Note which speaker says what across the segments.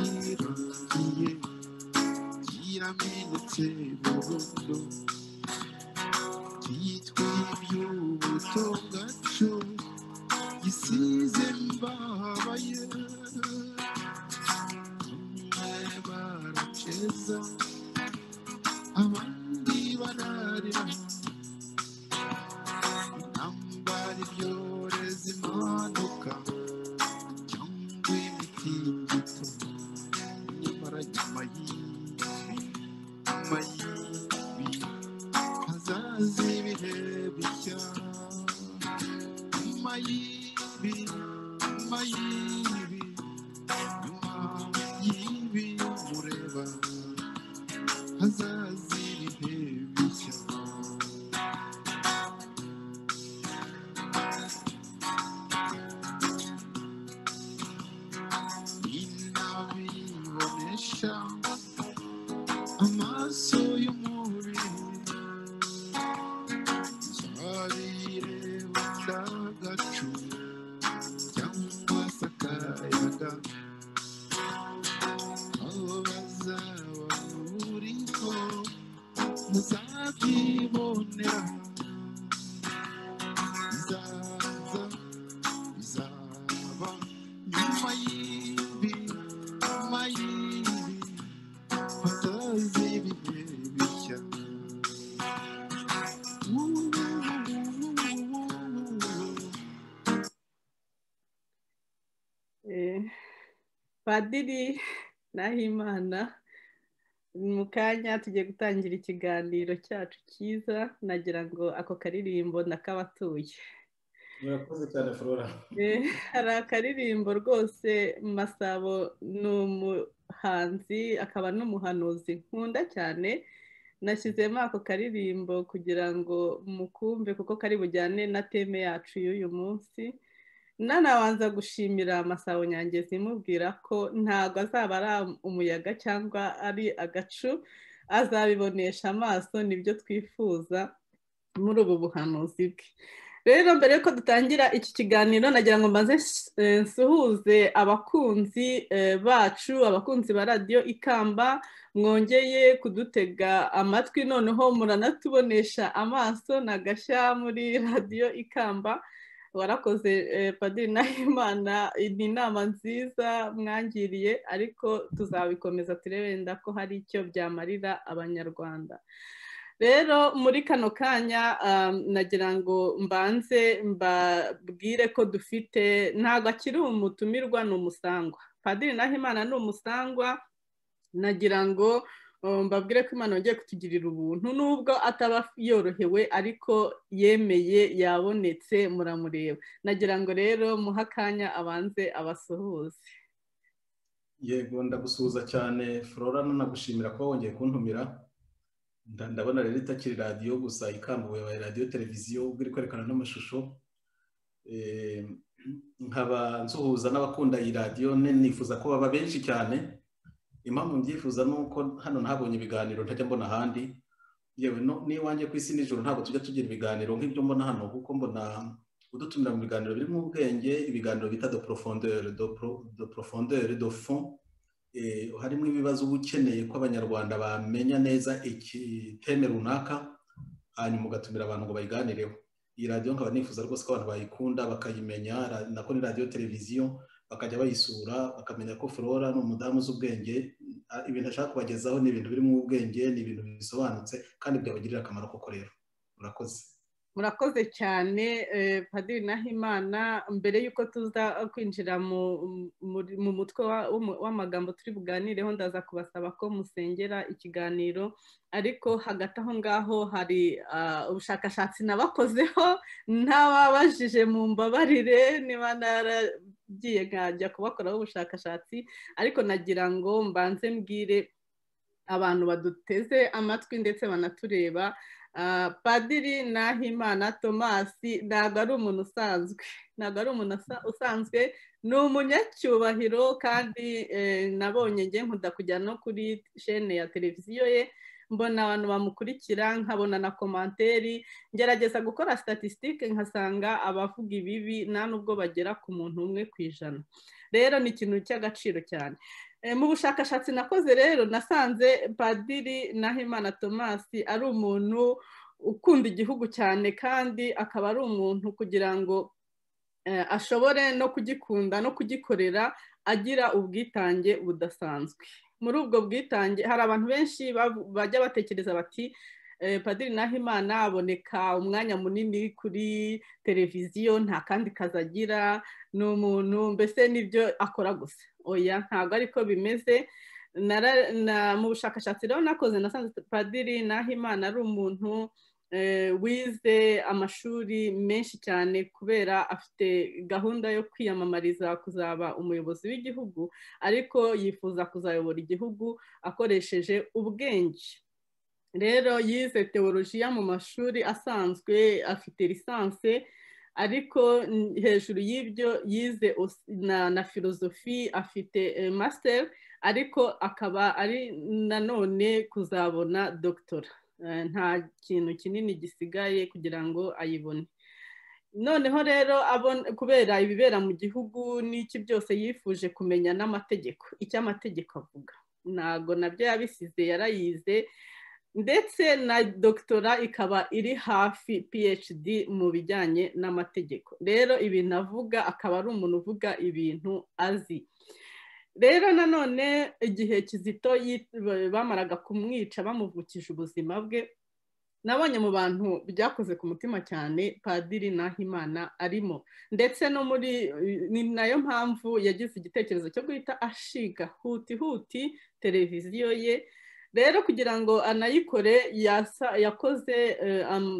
Speaker 1: kirangiye kiramenetse burundu cyitwa iby'ubuto bwacu gisize mbabaye bamwe baraceza abandi bararira intambara ibyorezi imanuka cyangwa imitingito nyamara nyuma y'ibi nyuma y'ibi hazaza ibihe bishya nyuma y'ibi nyuma y'ibi nyuma y'ibi mureba hazaza ibihe bishya inabibonesha amaso y'umubiri zabireba ndagacu cyangwa se akayaga aho bazaba uriho muzabyibonera bizaza bizaba nyuma y'ibi nyuma y'ibi hataza ibihe bishya
Speaker 2: Eh, padiri nahimana mu kanya tugiye gutangira ikiganiro cyacu cyiza nagira ngo ako karirimbo ndakabatuye
Speaker 3: murakoze cyane flora
Speaker 2: Eh, hari akaririmbo rwose masabo ni umuhanzi akaba n'umuhanuzi nkunda cyane nashyizemo ako karirimbo kugira ngo mukumve kuko kari bujyane na teme yacu y'uyu munsi nanabanza gushimira masabo nyangezi imubwira ko ntabwo azaba ari umuyaga cyangwa ari agacu azabibonesha amaso nibyo twifuza muri ubu buhanuzi bwe rero mbere y'uko dutangira iki kiganiro nagira ngo mbaze eh, nsuhuze abakunzi eh, bacu abakunzi ba radiyo ikamba mwongeye kudutega amatwi noneho muranatubonesha amaso nagashya muri radiyo ikamba warakoze eh, padiri nahimana ni inama nziza mwangiriye ariko tuzabikomeza turebe wenda ko hari icyo byamarira abanyarwanda rero muri kano kanya um, nagira ngo mbanze mbabwire ko dufite ntabwo akiri umutumirwa ni umusangwa padiri nahimana ni umusangwa nagira ngo um, mbabwire ko imana yongeye kutugirira ubuntu nubwo ataba yorohewe ariko yemeye yabonetse muramureba nagira ngo rero muhe akanya abanze abasuhuze
Speaker 3: yego ndagusuhuza cyane flora nanagushimira kuba wongeye kuntumira Nda- ndabona rero itakiri radiyo gusa ikambuwe yabaye radiyo televiziyo ubwo iri kwerekana n'amashusho Eh, nkaba nsuhuza n'abakunda iyi radiyo ne- nifuza ko baba benshi cyane impamvu mbyifuza ni uko hano ntabonye ibiganiro ntajya mbona ahandi yewe no- n'iwanjye ku isi nijoro ntabwo tujya tugira ibiganiro nk'ibyo mbona hano kuko mbona udutumira mu biganiro birimo ubwenge ibiganiro bita de profondeur de pro- de profondeur de fond eh, harimo ibibazo uba ukeneye ko abanyarwanda bamenya neza ikiteme runaka hanyuma ugatumira abantu ngo bayiganireho iyi radiyo nkaba nifuza rwose ko abantu bayikunda bakayimenya ra- nako ni radiyo televiziyo bakajya bayisura bakamenya ko flora ni umudamu uzi ubwenge ah, ibintu ashaka kubagezaho ni ibintu birimo ubwenge ni ibintu bisobanutse kandi byabagirira akamaro koko rero murakoze
Speaker 2: murakoze cyane eh, padiri nahimana mbere y'uko tuza kwinjira mu muri- mu mutwe wa- w'umu- w'amagambo turi buganireho ndaza kubasaba ko musengera ikiganiro ariko hagati aho ngaho hari ah, ubushakashatsi nabakozeho ntababajije mu mbabarire niba naragiye nkajya kubakoraho ubushakashatsi ariko nagira ngo mbanze mbwire abantu baduteze amatwi ndetse banatureba Ah, padiri nahimana tomasi ntabwo ari umuntu usanzwe ntabwo ari umuntu asa- usanzwe ni umunyacyubahiro kandi eh, nabonye njye nkunda kujya no kuri shene ya televiziyo ye mbona abantu bamukurikira nkabona na komanteri ngerageza gukora statisitike nkasanga abavuga ibibi nta nubwo bagera ku muntu umwe ku ijana rero ni ikintu cy'agaciro cyane mu bushakashatsi nakoze rero nasanze padiri nahimana tomasi ari umuntu ukunda igihugu cyane kandi akaba ari umuntu kugira ngo ashobore no kugikunda no kugikorera agira ubwitange budasanzwe muri ubwo bwitange hari abantu benshi bajya batekereza bati padiri nahimana aboneka umwanya munini kuri televiziyo nta kandi kazi agira ni umuntu mbese n'ibyo akora gusa oya ntabwo ariko bimeze mu bushakashatsi rero nakoze nasanze padiri nahimana ari umuntu wize amashuri menshi cyane kubera afite gahunda yo kwiyamamariza kuzaba umuyobozi w'igihugu ariko yifuza kuzayobora igihugu akoresheje ubwenge rero yize teolojiya mu mashuri asanzwe afite lisanse ariko hejuru y'ibyo yize na filozofi afite masiteri ariko akaba ari nanone kuzabona dogitora nta kintu kinini gisigaye kugira ngo ayibone noneho rero kubera ibibera mu gihugu n'iki byose yifuje kumenya n'amategeko icyo amategeko avuga ntabwo nabyo yabisize yarayize ndetse na dogitora ikaba iri hafi phd mu bijyanye n'amategeko rero ibintu avuga akaba ari umuntu uvuga ibintu azi rero nanone igihe kizito bamaraga kumwica bamuvukije ubuzima bwe nabonye mu bantu byakoze ku mutima cyane padiri nahimana arimo ndetse no muri ni nayo mpamvu yagize igitekerezo cyo guhita ashiga huti huti televiziyo ye rero kugira ngo anayikore yakoze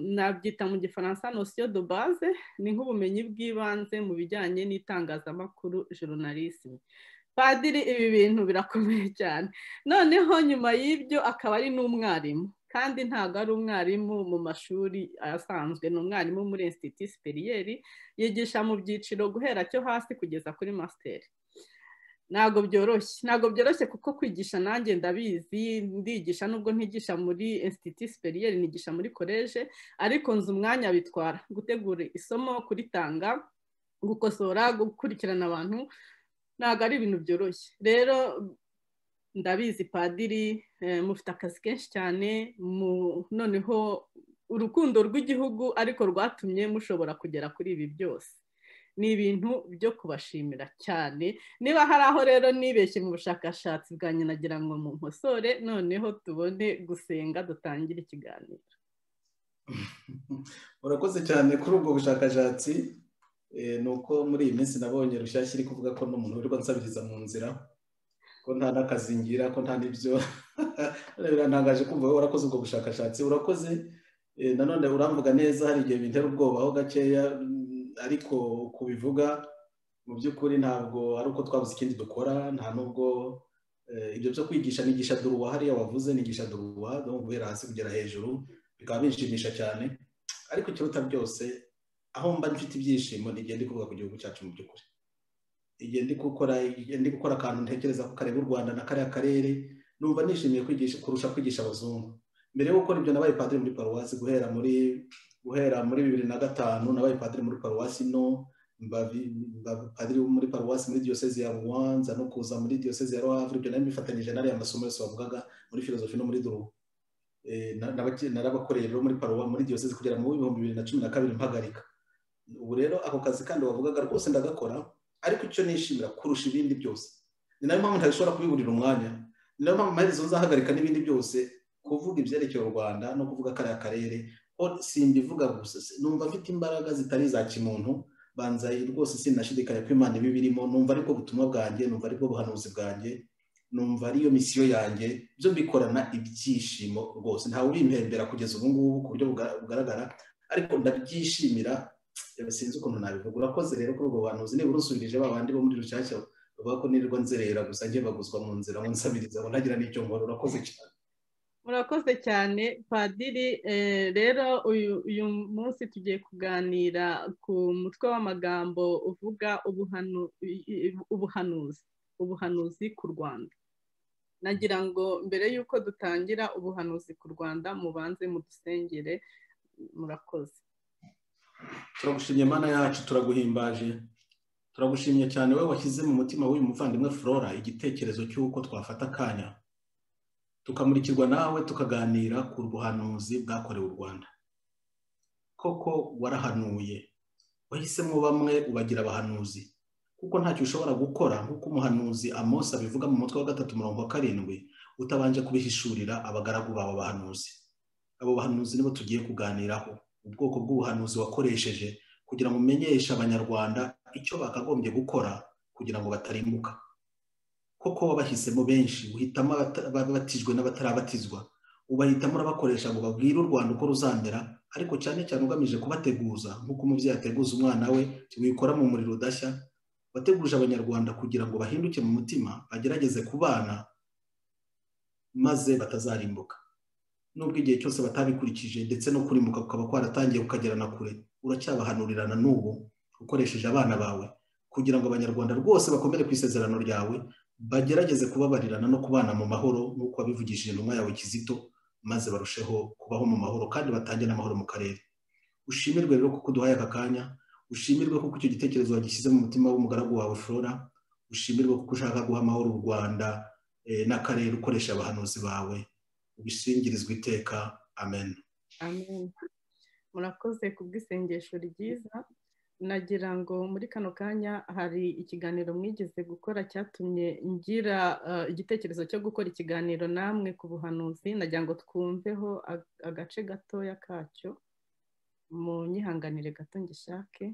Speaker 2: nabyita mu gifaransa nosiyo de base ni nk'ubumenyi bw'ibanze mu bijyanye n'itangazamakuru joronalisime padiri ibi bintu birakomeye cyane noneho nyuma y'ibyo akaba ari n'umwarimu kandi ntabwo ari umwarimu mu mashuri asanzwe ni umwarimu muri insititi siperiyeri yigisha mu byiciro guhera cyo hasi kugeza kuri masiteri ntabwo byoroshye ntabwo byoroshye kuko kwigisha nanjye ndabizi ndigisha nubwo ntigisha muri insititi siperiyeri nigisha muri koleje ariko nzi umwanya bitwara gutegura isomo kuritanga gukosora gukurikirana abantu ntabwo ari ibintu byoroshye rero ndabizi padiri mufite akazi kenshi cyane noneho urukundo rw'igihugu ariko rwatumye mushobora kugera kuri ibi byose ni ibintu byo kubashimira cyane niba hari aho rero nibeshye mu bushakashatsi bwanjye nagira ngo mu nkosore noneho tubone gusenga dutangire ikiganiro
Speaker 3: urakoze cyane kuri ubwo bushakashatsi ni uko muri iyi minsi nabonye rushyashya iri kuvuga ko n'umuntu wirirwa nsabiriza mu nzira ko nta n'akazi ngira ko nta n'ibyo birantangaje kumva wowe warakoze ubwo bushakashatsi urakoze nanone uramvuga neza hari igihe bintera ubwoba aho gakeya ariko kubivuga mu by'ukuri ntabwo ari uko twabuze ikindi dukora nta n'ubwo ibyo byo kwigisha nigisha duruwa hariya wavuze nigisha duruwa guhera hasi kugera hejuru bikaba binshimisha cyane ariko ikiruta byose aho mba mfite ibyishimo ni igihe ndi kuvuga ku gihugu cyacu mu by'ukuri igihe ndi gukora ndi gukora akantu ntekereza ko kareba u rwanda na kariya karere numva nishimiye kwigisha kurusha kwigisha abazungu mbere yo gukora ibyo nabaye padiri muri paruwasi guhera muri guhera muri bibiri na gatanu nabaye padiri muri paruwasi no mba padiri muri paruwasi muri diyosezi ya ruwanza no kuza muri diyosezi ya ruhavure ibyo nari mbifatanyije n'ariya masomo yose wavugaga muri filozofi no muri durubu narabakoreye rero muri paruwa muri diyosezi kugera mu bihumbi bibiri na cumi na kabiri mpagarika ubu rero ako kazi kandi wavugaga rwose ndagakora ariko icyo nishimira kurusha ibindi byose ni nayo mpamvu ntashobora kubiburira umwanya ni nayo mpamvu amaherezo nzahagarika n'ibindi byose kuvuga ibyerekeye u rwanda no kuvuga kariya karere ko simbivuga gusa numva mfite imbaraga zitari iza kimuntu banza rwose sinashidikanya ko imana iba ibirimo numva ariko ubutumwa bwanjye numva ariko ubuhanuzi bwanjye numva ariyo misiyo yanjye byo mbikorana ibyishimo rwose ntawe ubimpembera kugeza ubu ngubu ku buryo bugaragara ariko ndabyishimira sinzi ukuntu nabivuga urakoze rero kuri ubwo bantu niba urusubirije ba bandi bo muri rushyashya bavuga ko nirirwa nzerera gusa njye baguzwa mu nzira ngo nsabiriza ngo ntagira n'icyo nkora urakoze cyane
Speaker 2: murakoze cyane padiri rero uyu munsi tugiye kuganira ku mutwe w'amagambo uvuga ubuhanuzi ubuhanuzi ku rwanda nagira ngo mbere y'uko dutangira ubuhanuzi ku rwanda mubanze mudusengere murakoze
Speaker 3: turagushimye mana yacu turaguhimbaje turagushimye cyane wowe washyize mu mutima w'uyu muvandimwe flora igitekerezo cy'uko twafata akanya tukamurikirwa nawe tukaganira ku buhanuzi bwakorewe u rwanda koko warahanuye wahisemo bamwe ubagira abahanuzi kuko ntacyo ushobora gukora nk'uko umuhanuzi amosi abivuga mu mutwe wa gatatu mirongo karindwi utabanje kubihishurira abagaragu bawe abahanuzi abo bahanuzi nibo tugiye kuganiraho ubwoko bw'ubuhanuzi wakoresheje kugira ngo umenyeshe abanyarwanda icyo bakagombye gukora kugira ngo batarimbuka koko wabahisemo benshi uhitamo ababatijwe n'abatarabatizwa ubahitamo urabakoresha ngo babwire u rwanda uko ruzamera ariko cyane cyane ugamije kubateguza nk'uko umubyeyi ateguza umwana we wikora mu muriro udashya wateguje abanyarwanda kugira ngo bahinduke mu mutima bagerageze kubana maze batazarimbuka nubwo igihe cyose batabikurikije ndetse no kurimbuka kukaba kwaratangiye ukagera na kure uracyabahanurirana n'ubu ukoresheje abana bawe kugira ngo abanyarwanda rwose bakomere ku isezerano ryawe bagerageze kubabarirana no kubana mu mahoro nk'uko wabivugishije intumwa yawe kizito maze barusheho kubaho mu mahoro kandi batange n'amahoro mu karere ushimirwe rero kuko uduhaye aka kanya ushimirwe kuko icyo gitekerezo wagishyize mu mutima w'umugaragu wawe flora ushimirwe kuko ushaka guha amahoro u rwanda n'akarere ukoresha abahanuzi bawe ubishingirizwa iteka amen
Speaker 2: Amen. murakoze ku bw'isengesho ryiza nagira ngo muri kano kanya hari ikiganiro mwigeze gukora cyatumye ngira eh, igitekerezo cyo gukora ikiganiro namwe ku buhanuzi nagira ngo twumveho ag- agace gatoya kacyo mu nyihanganire gato ngishake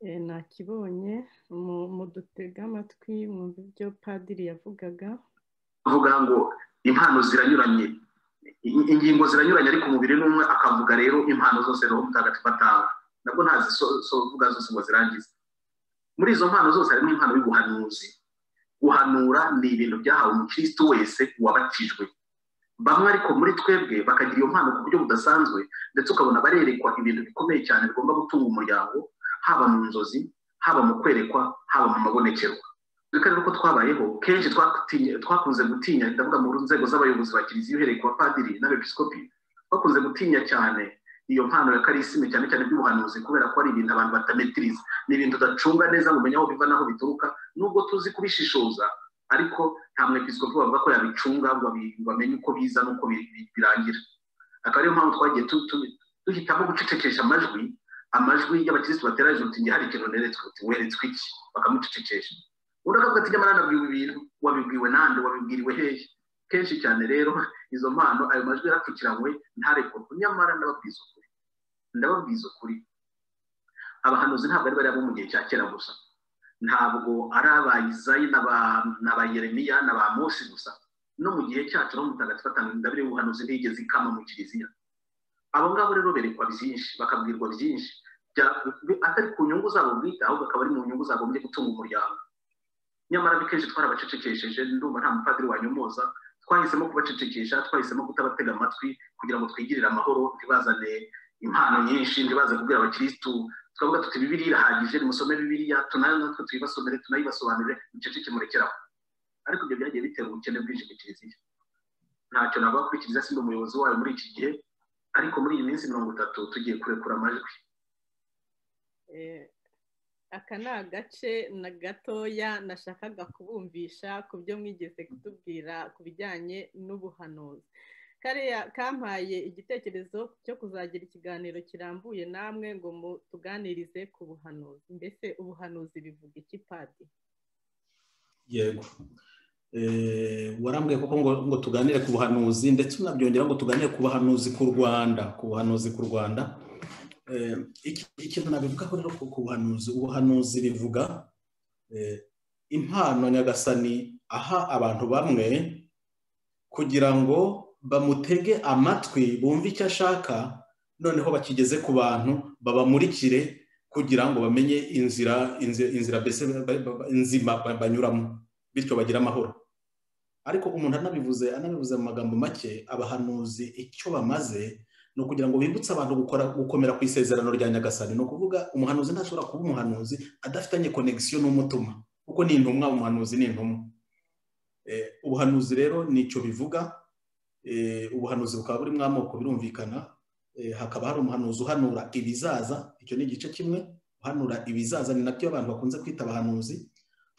Speaker 2: Eh, nakibonye mu- mudutege amatwi mwumve ibyo padiri yavugaga
Speaker 4: kuvuga ngo impano ziranyuranye in- ingingo ziranyuranye ariko umubiri ni umwe akavuga rero impano zose roho mutagatifu atanga nabwo ntazivuga zose ngo zirangize muri izo mpano zose harimo impano y'ubuhanuzi guhanura ni ibintu byahawe umukristo wese wabatijwe bamwe ariko muri twebwe bakagira iyo mpano ku buryo budasanzwe ndetse ukabona barerekwa ibintu bikomeye cyane bigomba gutunga umuryango haba mu nzozi haba mu kwerekwa haba mu mabonekerwa kandi uko twabayeho kenshi twakutinye- twakunze gutinya ndavuga mu nzego z'abayobozi ba kiliziya uhereye ku bapadiri n'abepiskopi twakunze gutinya cyane iyo mpano ya karisime cyane cyane by'ubuhanuzi kubera ko ari ibintu abantu batametiriza ni ibintu udacunga neza ngo umenye aho biva n'aho bituruka nubwo tuzi kubishishoza ariko nta mwepiskopi bavuga ko yabicunga ngo abi- ngo amenye uko biza n'uko bi- bi- birangira akaba ariyo mpamvu twagiye tu- tu- duhitamo gucecekesha amajwi amajwi y'abakirisitu bateranyije uti njye hari ikintu neretswe uti weretswe iki bakamucecekesha undi akavuga ati nyamara nabwiwe ibintu wabibwiwe nande wabibwiriwe hehe kenshi cyane rero izo mpano ayo majwi yarapfukiranywe ntarekurwe nyamara ndababwiza ukuri ndababwiza ukuri abahanuzi ntabwo ari bariya bo mu gihe cya kera gusa ntabwo ari aba izayi n'aba n'aba yeremiya n'aba mose gusa no mu gihe cyacu no mu mutagatifu atanga ingabire y'ubuhanuzi ntiyigeze ikama mu kiliziya abo ngabo rero berekwa byinshi bakabwirwa byinshi bya- bi- atari ku nyungu zabo bwite ahubwo akaba ari mu nyungu zagombye gutunga umuryango nyamara akenshi twarabacecekesheje ndumva nta mupadiri wanyomoza twahisemo kubacecekesha twahisemo kutabatega amatwi kugira ngo twigirire amahoro ntibazane impano nyinshi ntibaze kubwira abakirisitu twavuga tuti bibiri irahagije nimusome bibiriya tunayo natwe tuyibasomere tunayibasobanurire muceceke murekeraho ariko ibyo byagiye bitera ubukene bwinshi ku kiliziya ntacyo navuga kuri kiliziya si umuyobozi wayo muri iki gihe ariko muri iyi minsi mirongo itatu tugiye kurekura amajwi
Speaker 2: Eh, aka ni agace na gatoya nashakaga kubumvisha ku byo mwigeze kutubwira ku bijyanye n'ubuhanuzi kariya kampaye igitekerezo cyo kuzagira ikiganiro kirambuye namwe ngo mu tuganirize ku buhanuzi mbese ubuhanuzi bivuga iki padi
Speaker 3: yego Eh, warambwiye koko ngo ngo tuganire ku buhanuzi ndetse unabyongera ngo tuganire ku buhanuzi ku rwanda ku buhanuzi ku rwanda Eh, iki- ikintu nabivugaho rero ku ku buhanuzi ubuhanuzi bivuga eh, impano nyagasani aha abantu bamwe kugira ngo bamutege amatwi bumve icyo ashaka noneho bakigeze ku bantu babamurikire kugira ngo bamenye inzira inzi- inzira mbese ba- ba- ba- nzima ba- banyuramo bityo bagire amahoro ariko umuntu anabivuze anabivuze mu magambo make abahanuzi icyo bamaze ni ukugira ngo bibutse abantu gukora gukomera ku isezerano rya nyagasani ni ukuvuga umuhanuzi ntashobora kuba umuhanuzi adafitanye konegisiyo n'umutima kuko ni intumwa umuhanuzi ni intumwa Eh, ubuhanuzi rero ni icyo bivuga Eh, ubuhanuzi bukaba burimo amoko birumvikana Eh, hakaba hari umuhanuzi uhanura ibizaza icyo ni igice kimwe uhanura ibizaza ni nabyo abantu bakunze kwita abahanuzi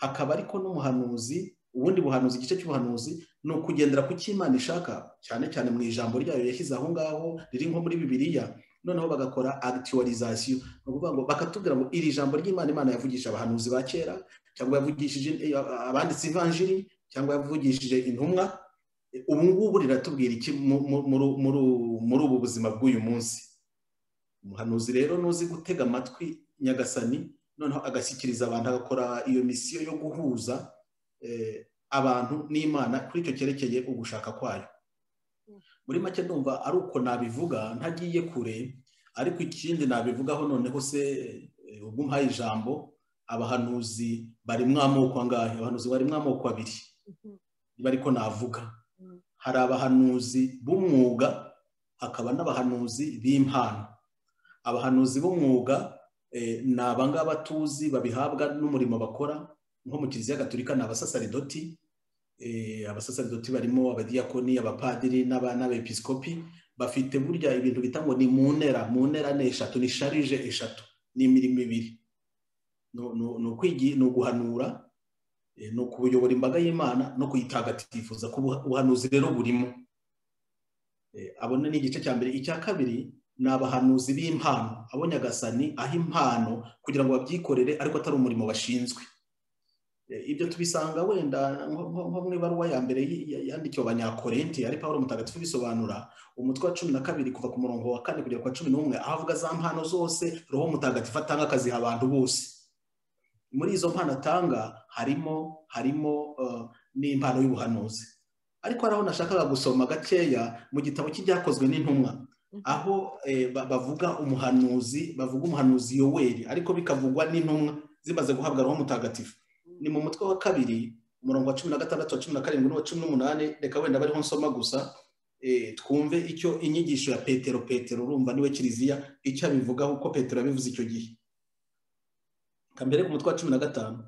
Speaker 3: hakaba ariko n'umuhanuzi ubundi buhanuzi igice cy'ubuhanuzi ni ukugendera ku cyo Imana ishaka cyane cyane mu ijambo ryayo yashyize aho ngaho riri nko muri bibiliya noneho bagakora agitiwarizasiyo ni ukuvuga ngo bakatubwira ngo iri jambo ry'imana imana yavugisha abahanuzi ba kera cyangwa yavugishije eh, abanditse ivanjiri cyangwa yavugishije intumwa Eh, ubu ngubu riratubwira iki mu- mu- muri- muri- muri ubu buzima bw'uyu munsi umuhanuzi rero n'uzi gutega amatwi nyagasani noneho agashyikiriza abantu agakora iyo misiyo yo guhuza eh, abantu n'imana kuri icyo cyerekeye ugushaka kwayo muri make ndumva ari uko nabivuga ntagiye kure ariko ikindi nabivugaho noneho se eh, ubwo umpaye ijambo abahanuzi barimo amoko angahe abahanuzi barimo amoko abiri niba ariko navuga
Speaker 2: Mm.
Speaker 3: hari abahanuzi b'umwuga hakaba n'abahanuzi b'impano abahanuzi b'umwuga eh, ni abangaba tuzi babihabwa n'umurimo bakora nko mu kiliziya gaturika ni abasasaridoti eh, abasasaridoti barimo abadiyakoni abapadiri n'aba- n'abepiskopi bafite burya ibintu bita ngo ni mu ntera mu ntera ni eshatu ni sharije eshatu ni imirimo ibiri No- no- ni ukwigi- ni uguhanura eh, ni ukuyobora imbaga y'imana no kuyitagatifuza ko ubuha- ubuhanuzi rero burimo Eh, abona ni igice cya mbere icya kabiri ni abahanuzi b'impano abo nyagasani aho impano kugira ngo babyikorere ariko atari umurimo bashinzwe Eh, ibyo tubisanga wenda nko- nko nko mu ibaruwa ya mbere yi- ya- yandikiwe abanyakorenti ari pawulo mutagatifu bisobanura umutwe wa cumi na kabiri kuva ku murongo wa kane kugera ku wa cumi n'umwe aho avuga za mpano zose roho mutagatifu atanga akaziha abantu bose muri izo mpano atanga harimo harimo eh, n'impano y'ubuhanuzi ariko hari aho nashakaga gusoma gakeya mu gitabo cy'ibyakozwe n'intumwa aho eh, ba- bavuga umuhanuzi bavuga umuhanuzi yoweri ariko bikavugwa n'intumwa zimaze guhabwa roho mutagatifu ni mu mutwe wa kabiri umurongo wa cumi na gatandatu wa cumi na karindwi n'uwa cumi n'umunani reka wenda bariho nsoma gusa eh, twumve icyo inyigisho ya petero petero urumva niwe kiliziya icyo abivugaho uko petero yabivuze icyo gihe kambere ku mutwe wa cumi na gatanu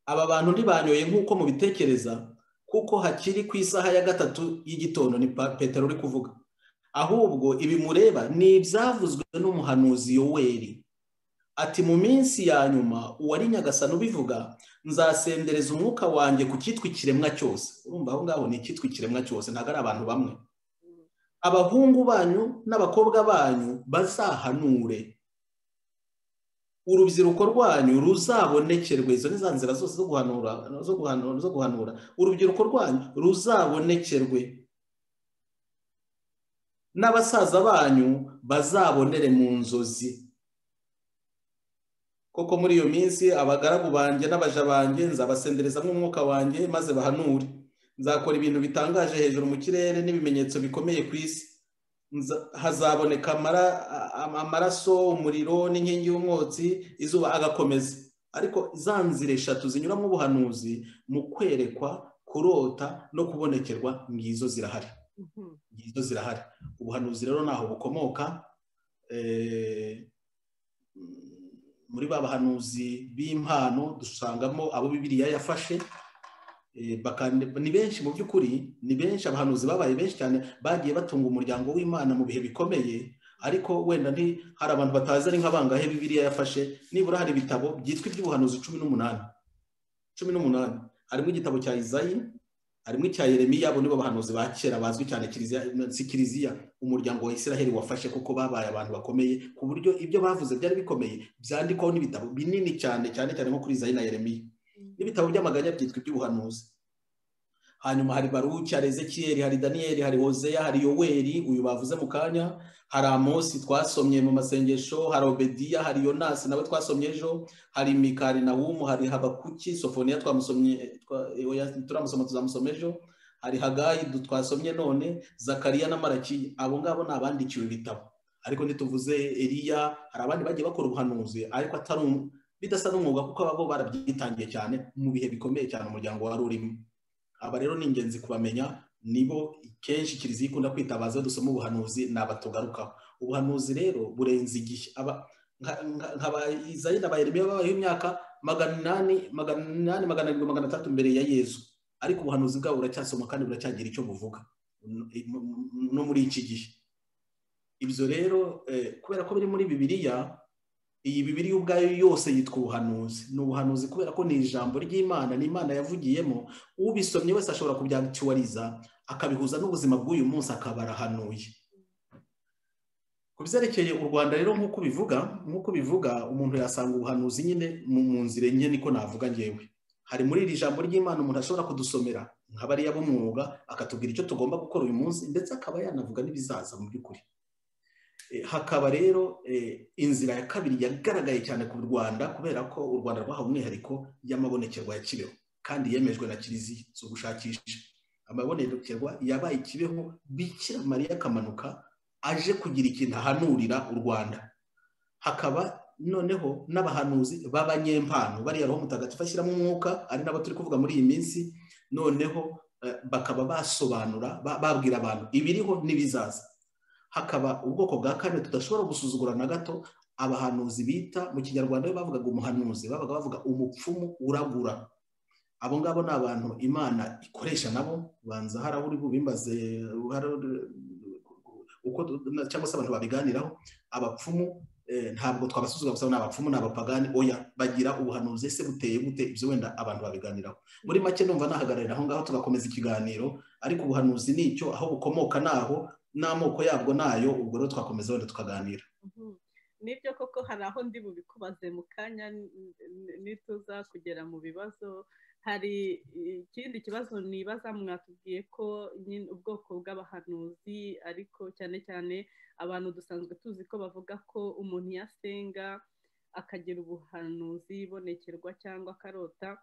Speaker 3: aba bantu ntibanyoye nk'uko mubitekereza kuko hakiri ku isaha ya gatatu y'igitondo ni Pa- petero uri kuvuga ahubwo ibi mureba ni ibyavuzwe n'umuhanuzi yoweri ati mu minsi ya nyuma uwari nyagasani ubivuga nzasendereza umwuka wanjye ku cyitwa ikiremwa cyose urumva aho ngaho ni icyitwa ikiremwa cyose ntabwo ari abantu bamwe abahungu banyu n'abakobwa banyu bazahanure urubyiruko rwanyu ruzabonekerwe izo ni za nzira zose zo guhanura zo guhanura zo guhanura urubyiruko rwanyu ruzabonekerwe n'abasaza banyu bazabonere mu nzozi koko muri iyo minsi abagaragu banjye n'abaja banjye nzabasenderezamo umwuka wanjye maze bahanure nzakora ibintu bitangaje hejuru mu kirere n'ibimenyetso bikomeye ku isi Nza- hazaboneka amara- a- amaraso umuriro n'inkingi y'umwotsi izuba agakomeza ariko za nzira eshatu zinyuramo ubuhanuzi mu kwerekwa kurota no kubonekerwa ngizo zirahari ngizo zirahari ubuhanuzi rero ntaho bukomoka eh, muri ba bahanuzi b'impano dusangamo abo bibiriya yafashe eh, bakande- ni benshi mu by'ukuri ni benshi abahanuzi babaye benshi cyane bagiye batunga umuryango w'imana mu bihe bikomeye ariko wenda nti hari abantu batazi ari nk'abangahe bibiriya yafashe nibura hari ibitabo byitwa iby'ubuhanuzi cumi n'umunani cumi n'umunani harimo igitabo cya izayi harimo icya yeremiya abo nibo bahanuzi ba kera bazwi cyane kiliziya si kiliziya umuryango wa israheli wafashe kuko babaye abantu bakomeye ku buryo ibyo bavuze byari bikomeye byandikwaho n'ibitabo binini cyane cyane cyane nko kuri izayi na yeremiya n'ibitabo by'amaganya byitwa iby'ubuhanuzi hanyuma hari baruki hari ezekiyeli hari daniyeli hari hozeya hari yoweri uyu bavuze mu kanya hari amosi twasomye mu masengesho hari obediya hari yonasi nawe twasomye ejo hari mikari nahumu hari habakuki sofoniya twamusomye twa- oya, turamusoma tuzamusoma ejo hari hagayi du- twasomye none zakariya na maraki abo ngabo ni abandikiwe ibitabo ariko ntituvuze eriya hari abandi bagiye bakora ubuhanuzi ariko atari um- bidasa n'umwuga kuko abo barabyitangiye cyane mu bihe bikomeye cyane umuryango wari urimo aba rero ni ingenzi kubamenya nibo kenshi kiliziya ikunda kwitabaza iyo dusoma ubuhanuzi ni abatugarukaho ubuhanuzi rero burenze igihe aba- nka- nka- nka ba Izayi na ba Yeremiya babayeho imyaka magana inani magana inani magana arindwi magana atatu mbere ya yezu ariko ubuhanuzi bwabo buracyasoma kandi buracyagira icyo buvuga no muri iki gihe ibyo rero eh, kubera ko biri muri bibiliya iyi bibiriya ubwayo yose yitwa ubuhanuzi ni ubuhanuzi kubera ko ni ijambo ry'imana ni imana yavugiyemo ubisomye wese ashobora kubyactualiza akabihuza n'ubuzima bw'uyu munsi akaba arahanuye ku byerekeye u rwanda rero nk'uko bivuga nk'uko bivuga umuntu yasanga ubuhanuzi nyine mu mu nzira enye niko navuga ngewe hari muri iri jambo ry'imana umuntu ashobora kudusomera nka bariya b'umwuga akatubwira icyo tugomba gukora uyu munsi ndetse akaba yanavuga n'ibizaza mu by'ukuri Eh, hakaba rero eh, inzira ya kabiri yagaragaye cyane ku rwanda kubera ko u rwanda rwahawe umwihariko y'amabonekerwa ya kibeho kandi yemejwe na kiliziya zo gushakisha amabonekerwa yabaye kibeho bikira mariya kamanuka aje kugira ikintu ahanurira u rwanda hakaba noneho n'abahanuzi b'abanyempano bariya roho mutagatifu ashyiramo umwuka ari nabo turi kuvuga muri iyi minsi noneho eh, bakaba basobanura ba- babwira abantu ibiriho n'ibizaza hakaba ubwoko bwa kane tudashobora gusuzugura na gato abahanuzi bita mu kinyarwanda bo bavugaga umuhanuzi babaga bavuga umupfumu uragura abo ngabo ni abantu imana ikoresha nabo banza hari aho uri bubimbaze hari aho- uko cyangwa se abantu babiganiraho abapfumu eh, ntabwo twabasuzugura gusa ni abapfumu ni abapagani oya bagira ubuhanuzi ese buteye gute ibyo wenda abantu babiganiraho muri make numva nahagararira aho ngaho tugakomeza ikiganiro ariko ubuhanuzi ni icyo aho bukomoka ni aho n'amoko yabwo nayo ubwo rero twakomeza wenda tukaganira
Speaker 2: Mhm. nibyo koko hari aho ndi bubikubaze mu kanya n- n- nituza kugera mu bibazo hari ikindi kibazo nibaza mwatubwiye ko nyine ubwoko bw'abahanuzi ariko cyane cyane abantu dusanzwe tuzi ko bavuga ko umuntu iyo asenga akagira ubuhanuzi bonekerwa cyangwa akarota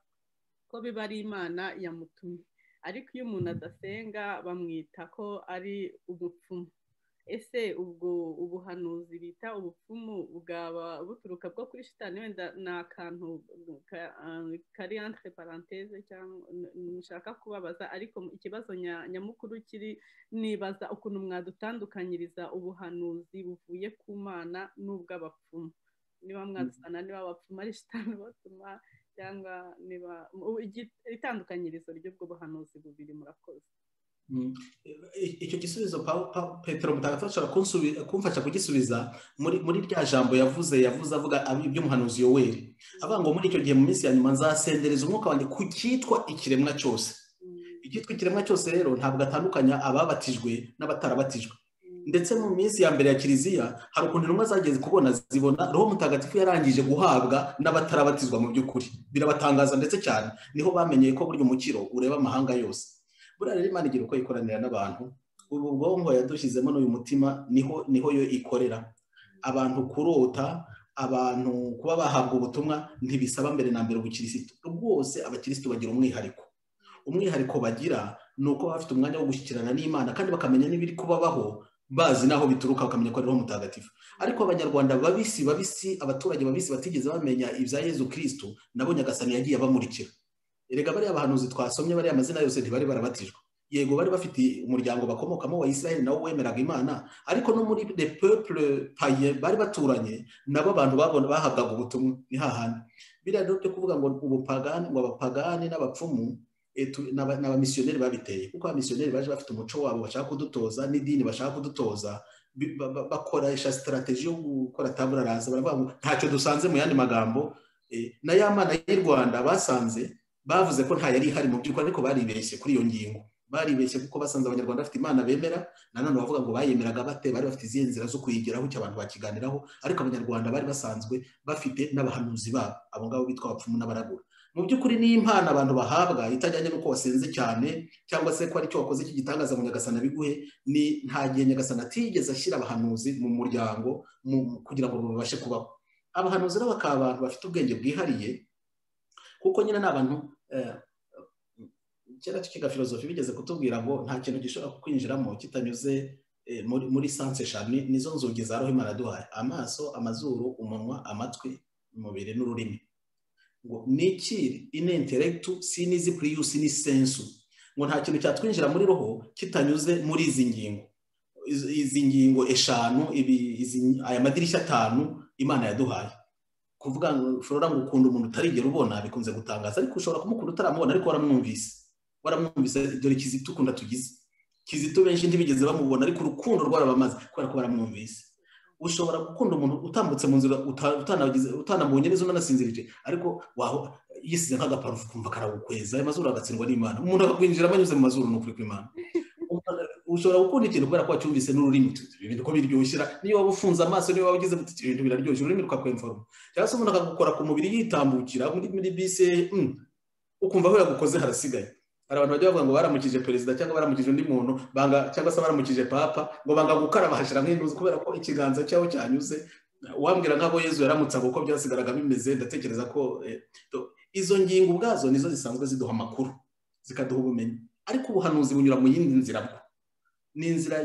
Speaker 2: ko biba ari imana yamutumye ariko iyo umuntu adasenga bamwita ko ari umupfumu ese ubwo ubuhanuzi bita ubupfumu bwaba buturuka bwo kuri shitani wenda ni akantu ka- kari entre parenthèse cyangwa n- nshaka kubabaza ariko ikibazo nya- nyamukuru kiri nibaza ukuntu mwadutandukanyiriza ubuhanuzi buvuye ku mana n'ubw'abapfumu niba mwadusana niba abapfumu ari shitani batuma cyangwa niba u- igi- itandukanyirizo ry'ubwo buhanuzi bubiri murakoze
Speaker 3: I- icyo gisubizo Pa- Pa- petero mutagatifu ashobora kunsubi- kumfasha kugisubiza muri muri rya jambo yavuze yavuze avuga ab- iby'umuhanuzi yoweri avuga ngo muri icyo gihe mu minsi ya nyuma nzasendereza umwuka wanjye ku cyitwa ikiremwa cyose
Speaker 2: Mm,
Speaker 3: icyitwa ikiremwa cyose rero ntabwo atandukanya ababatijwe n'abatarabatijwe
Speaker 2: mm.
Speaker 3: ndetse mu minsi ya mbere ya kiliziya hari ukuntu intumwa zageze kubona zibona roho mutagatifu yarangije guhabwa n'abatarabatizwa mu by'ukuri birabatangaza ndetse cyane niho bamenyeye ko burya umukiro ureba amahanga yose buriya rero imana igira uko ikoranira n'abantu ubu bwonko yadushyizemo n'uyu mutima niho niho yo ikorera abantu kurota abantu kuba bahabwa ubutumwa ntibisaba mbere na mbere ubukirisitu rwose abakirisitu bagira umwihariko umwihariko bagira ni uko baba bafite umwanya wo gushyikirana n'imana kandi bakamenya n'ibiri kubabaho bazi n'aho bituruka bakamenya ko ari roho mutagatifu ariko abanyarwanda babisi babisi abaturage babisi batigeze bamenya ibya yezu kirisitu nabo nyagasani yagiye abamurikira erega bariya abahanuzi twasomye bariya amazina yose ntibari barabatijwe yego bari bafite umuryango bakomokamo wa isirayeli nawo wemeraga imana ariko no muri le peuple paye bari baturanye nabo abantu babona bahabwaga ubutumwa ni hahandi biriya rero byo kuvuga ngo ubupagani ngo abapagani n'abapfumu eh, tu- n'aba- n'abamisiyoneri babiteye kuko abamisiyoneri baje bafite umuco wabo bashaka kudutoza n'idini bashaka kudutoza bi- ba- ba- bakoresha sitarateji yo gukora tabula rasa baravuga ngo ntacyo dusanze mu yandi magambo eh, na ya mana y'u rwanda basanze bavuze ko nta yari ihari mu by'ukuri ariko baribeshye kuri iyo ngingo baribeshye kuko basanze abanyarwanda bafite imana bemera nanone bavuga ngo bayemeraga bate bari bafite izihe nzira zo kuyigeraho icyo abantu bakiganiraho ariko abanyarwanda bari basanzwe bafite n'abahanuzi babo abo ngabo bitwa abapfumu n'abaragura mu by'ukuri ni impano abantu bahabwa itajyanye n'uko wasenze cyane cyangwa se ko ari cyo wakoze cy'igitangaza ngo nyagasana biguhe ni nta gihe nyagasana atigeze ashyira abahanuzi mu muryango mu- kugira ngo babashe kubaho abahanuzi rero bakaba abantu bafite ubwenge bwihariye kuko nyine ni abantu eh, kera tukiga filozofi bigeze kutubwira ngo nta kintu gishobora kukwinjiramo kitanyuze muri muri sanse eshanu nizo nzugi za roho imana duhaye amaso amazuru umunwa amatwi umubiri n'ururimi ngo ni iki ine interegitu sinizi puriyusi ni sensu ngo nta kintu cyatwinjira muri roho kitanyuze muri izi ngingo izi ngingo eshanu aya madirishya atanu imana yaduhaye kuvuga ngo ushobora ngo ukunda umuntu utarigera ubona bikunze gutangaza ariko ushobora kumukunda utaramubona ariko waramwumvise waramwumvise dore kizito ukunda tugize kizito benshi ntibigeze bamubona ariko urukundo rwarabamaze kubera ko baramwumvise ushobora gukunda umuntu utambutse mu nzira utanamubonye neza unanasinzirije ariko yisize nk'agaparufu kumva karagukweza ayo mazuru agatsindwa n'imana umuntu akakwinjiramo anyuze mu mazuru ni ukuri kw'imana ushobora gukunda ikintu kubera ko wacyumvise n'ururimi ibintu ko biryoshera niyo waba ufunze amaso niyo waba ugize muti ibintu biraryoshye ururimi rukakwemforoma cyangwa se umuntu akagukora ku mubiri yitambukira muri bisi ukumva aho yagukoze harasigaye hari abantu bajya bavuga ngo baramukije perezida cyangwa baramukije undi muntu banga cyangwa se baramukije papa ngo banga gukaraba hashira nk'intuzi kubera ko ikiganza cyawe cyanyuze wambwira nk'abo yezu yaramutse ngo uko byasigaraga bimeze ndatekereza ko izo ngingo ubwazo nizo zisanzwe ziduha amakuru zikaduha ubumenyi ariko ubuhanuzi bunyura mu yindi nzira bwo ni inzira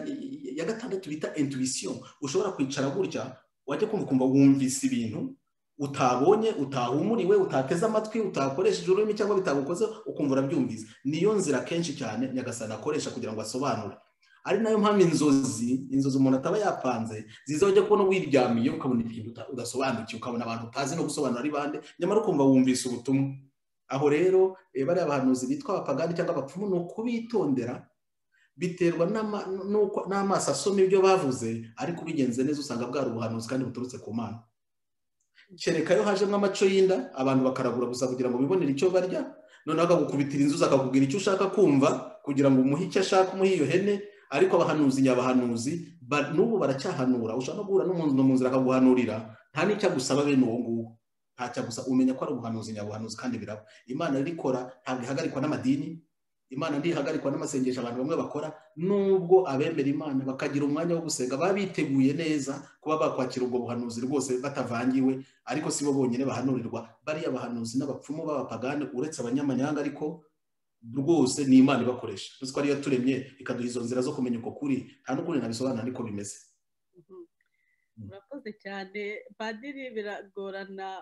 Speaker 3: ya gatandatu bita intuwisiyo ushobora kwicara gutya wajya kumva ukumva wumvise ibintu utabonye utahumuriwe utateze amatwi utakoresheje ururimi cyangwa bitagukoze ukumva urabyumvise niyo nzira kenshi cyane nyagasana akoresha kugira ngo asobanure ari nayo mpamvu inzozi inzozi umuntu ataba yapanze ziza ujya kubona wiryamiye ukabona ikintu udasobanukiwe ukabona abantu utazi no gusobanura ari bande nyamara ukumva wumvise ubutumwa aho rero bariya bahanuzi bitwa abapagani cyangwa abapfumu ni ukubitondera biterwa n'amaso asoma ibyo bavuze ariko ubigenze neza usanga bwari ubuhanuzi kandi buturutse ku mana kereka yo hajemo amaco y'inda abantu bakaragura gusa kugira ngo bibonere icyo barya noneho akagukubitira inzu akakubwira icyo ushaka kumva kugira ngo umuhe icyo ashaka umuhe iyo hene ariko abahanuzi nyabahanuzi n'ubu baracyahanura ushaka guhura n'umuntu mu nzira akaguhanurira nta n'icyo agusaba bene uwo nguwo ntacyo gusa umenya ko ari ubuhanuzi nyabuhanuzi kandi biraba imana ikora ntabwo ihagarikwa n'amadini imana ntihagarikwa n'amasengesho abantu bamwe bakora nubwo abemera imana bakagira umwanya wo gusenga baba biteguye neza kuba bakwakira ubwo buhanuzi rwose batavangiwe ariko si bo bonyine bahanurirwa bariya bahanuzi n'abapfumu b'abapagani uretse abanyamanyanga ariko rwose ni imana ibakoresha tuzi ko ariyo turemye ikaduha izo nzira zo kumenya uko kuri nta n'ukuri nabisobanura ariko bimeze
Speaker 2: murakoze cyane padiri biragorana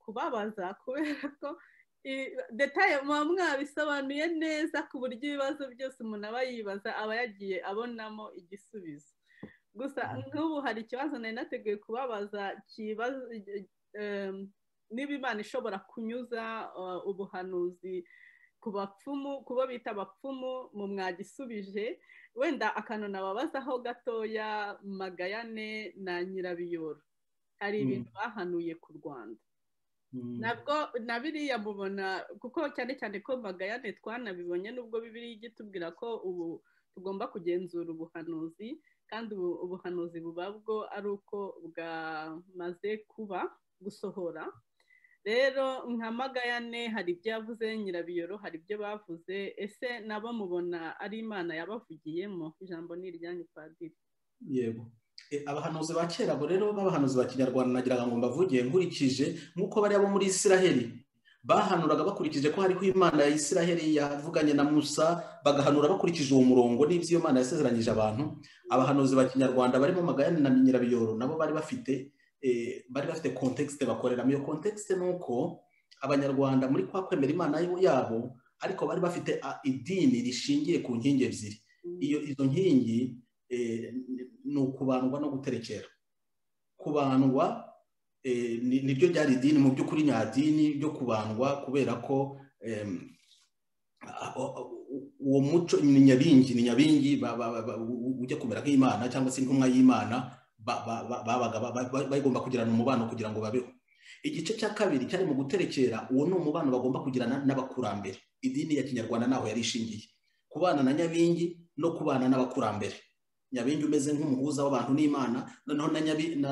Speaker 2: kubabaza kubera ko detaye muba mwabisobanuye neza ku buryo ibibazo byose umuntu aba yibaza aba yagiye abonamo igisubizo gusa nk'ubu hari ikibazo nari nateguye kubabaza niba imana ishobora kunyuza ubuhanuzi ku bapfumu ku bo bita abapfumu mu mwagisubije wenda akantu nababazaho gatoya magayane na nyirabiyoro hari ibintu bahanuye ku rwanda nabwo na biriya mubona kuko cyane cyane ko magayane twanabibonye nubwo bibiri ijya itubwira ko ubu tugomba kugenzura ubuhanuzi kandi ubuhanuzi buba bwo ari uko bwamaze kuba gusohora rero nka magayane hari ibyo yavuze nyirabiyoro hari ibyo bavuze ese nabo mubona ari imana yabavugiyemo ijambo ni iryanyu padiri
Speaker 3: yego abahanuzi ba kera abo rero b'abahanuzi ba kinyarwanda nagira ngo mbavuge nkurikije nk'uko bariya bo muri isiraheli bahanuraga bakurikije ko hariho imana ya isiraheli yavuganye na musa bagahanura bakurikije uwo murongo n'ibyo iyo mana yasezeranyije abantu abahanuzi ba kinyarwanda barimo magayane na nyirabiyoro nabo bari bafite bari bafite kontekisite bakoreramo iyo kontekisite ni uko abanyarwanda muri kwa kwemera imana yabo ariko bari bafite idini rishingiye ku nkingi ebyiri izo nkingi ni ukubandwa no guterekera kubandwa niryo ryari idini mu by'ukuri nyadini ryo kubandwa kubera ko uwo muco ni nyabingi ni nyabingi ujya kumera nk'imana cyangwa se intumwa y'imana babaga bagomba kugirana umubano kugira ngo babeho igice cya kabiri cyari mu guterekera uwo ni umubano bagomba kugirana n'abakurambere idini ya kinyarwanda ntaho yari ishingiye kubana na nyabingi no kubana n'abakurambere nyabingi umeze nk'umuhuza w'abantu n'imana noneho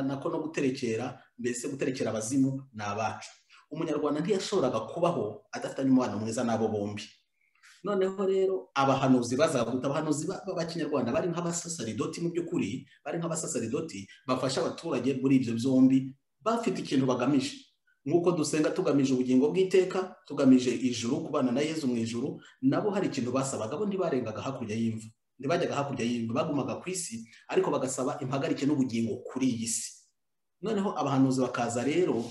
Speaker 3: nako no guterekera mbese guterekera abazimu ni abacu umunyarwanda ntiyashoboraga kubaho adafitanye umubano mwiza n'abo bombi noneho rero abahanuzi bazaga guta abahanuzi b'abakinyarwanda bari nk'abasasaridoti mu by'ukuri bari nk'abasasaridoti bafasha abaturage muri ibyo byombi bafite ikintu bagamije nk'uko dusenga tugamije ubugingo bw'iteka tugamije ijuru kubana na yezu mu ijuru nabo hari ikintu basabaga bo ntibarengaga hakurya y'imva ntibajyaga hakurya y'imva bagumaga ku isi ariko bagasaba impagarike n'ubugingo kuri iyi si noneho abahanuzi bakaza rero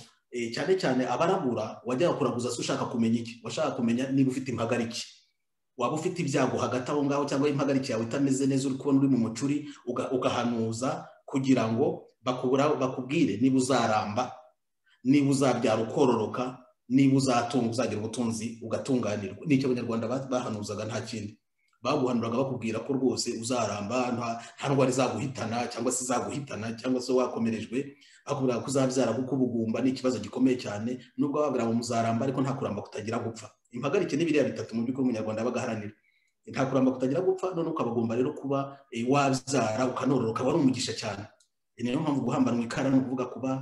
Speaker 3: cyane cyane abarabura wajyaga kuraguza se ushaka kumenya iki washaka kumenya niba ufite impagarike waba ufite ibyago hagati aho ngaho cyangwa impagarike yawe itameze neza uri kubona uri mu mucuri ugahanuza kugira ngo bakubwire niba uzaramba niba uzabyara ukororoka niba uzatunga uzagira ubutunzi ugatunganirwa nicyo abanyarwanda bahanuzaga nta kindi baguhanuraga bakubwira ko rwose uzaramba nta ndwara izaguhitana cyangwa se izaguhitana cyangwa se wakomerejwe bakubwira ko uzabyara kuko ubugumba ni ikibazo gikomeye cyane nubwo babwira ngo muzaramba ariko nta kuramba kutagira gupfa impagarike ni biriya bitatu mu by'ukuri umunyarwanda yabaga aharanira nta kuramba kutagira gupfa none ukabagomba rero kuba wabyara ukanororoka wari umugisha cyane niyo mpamvu guhambanwa ikara ni ukuvuga kuba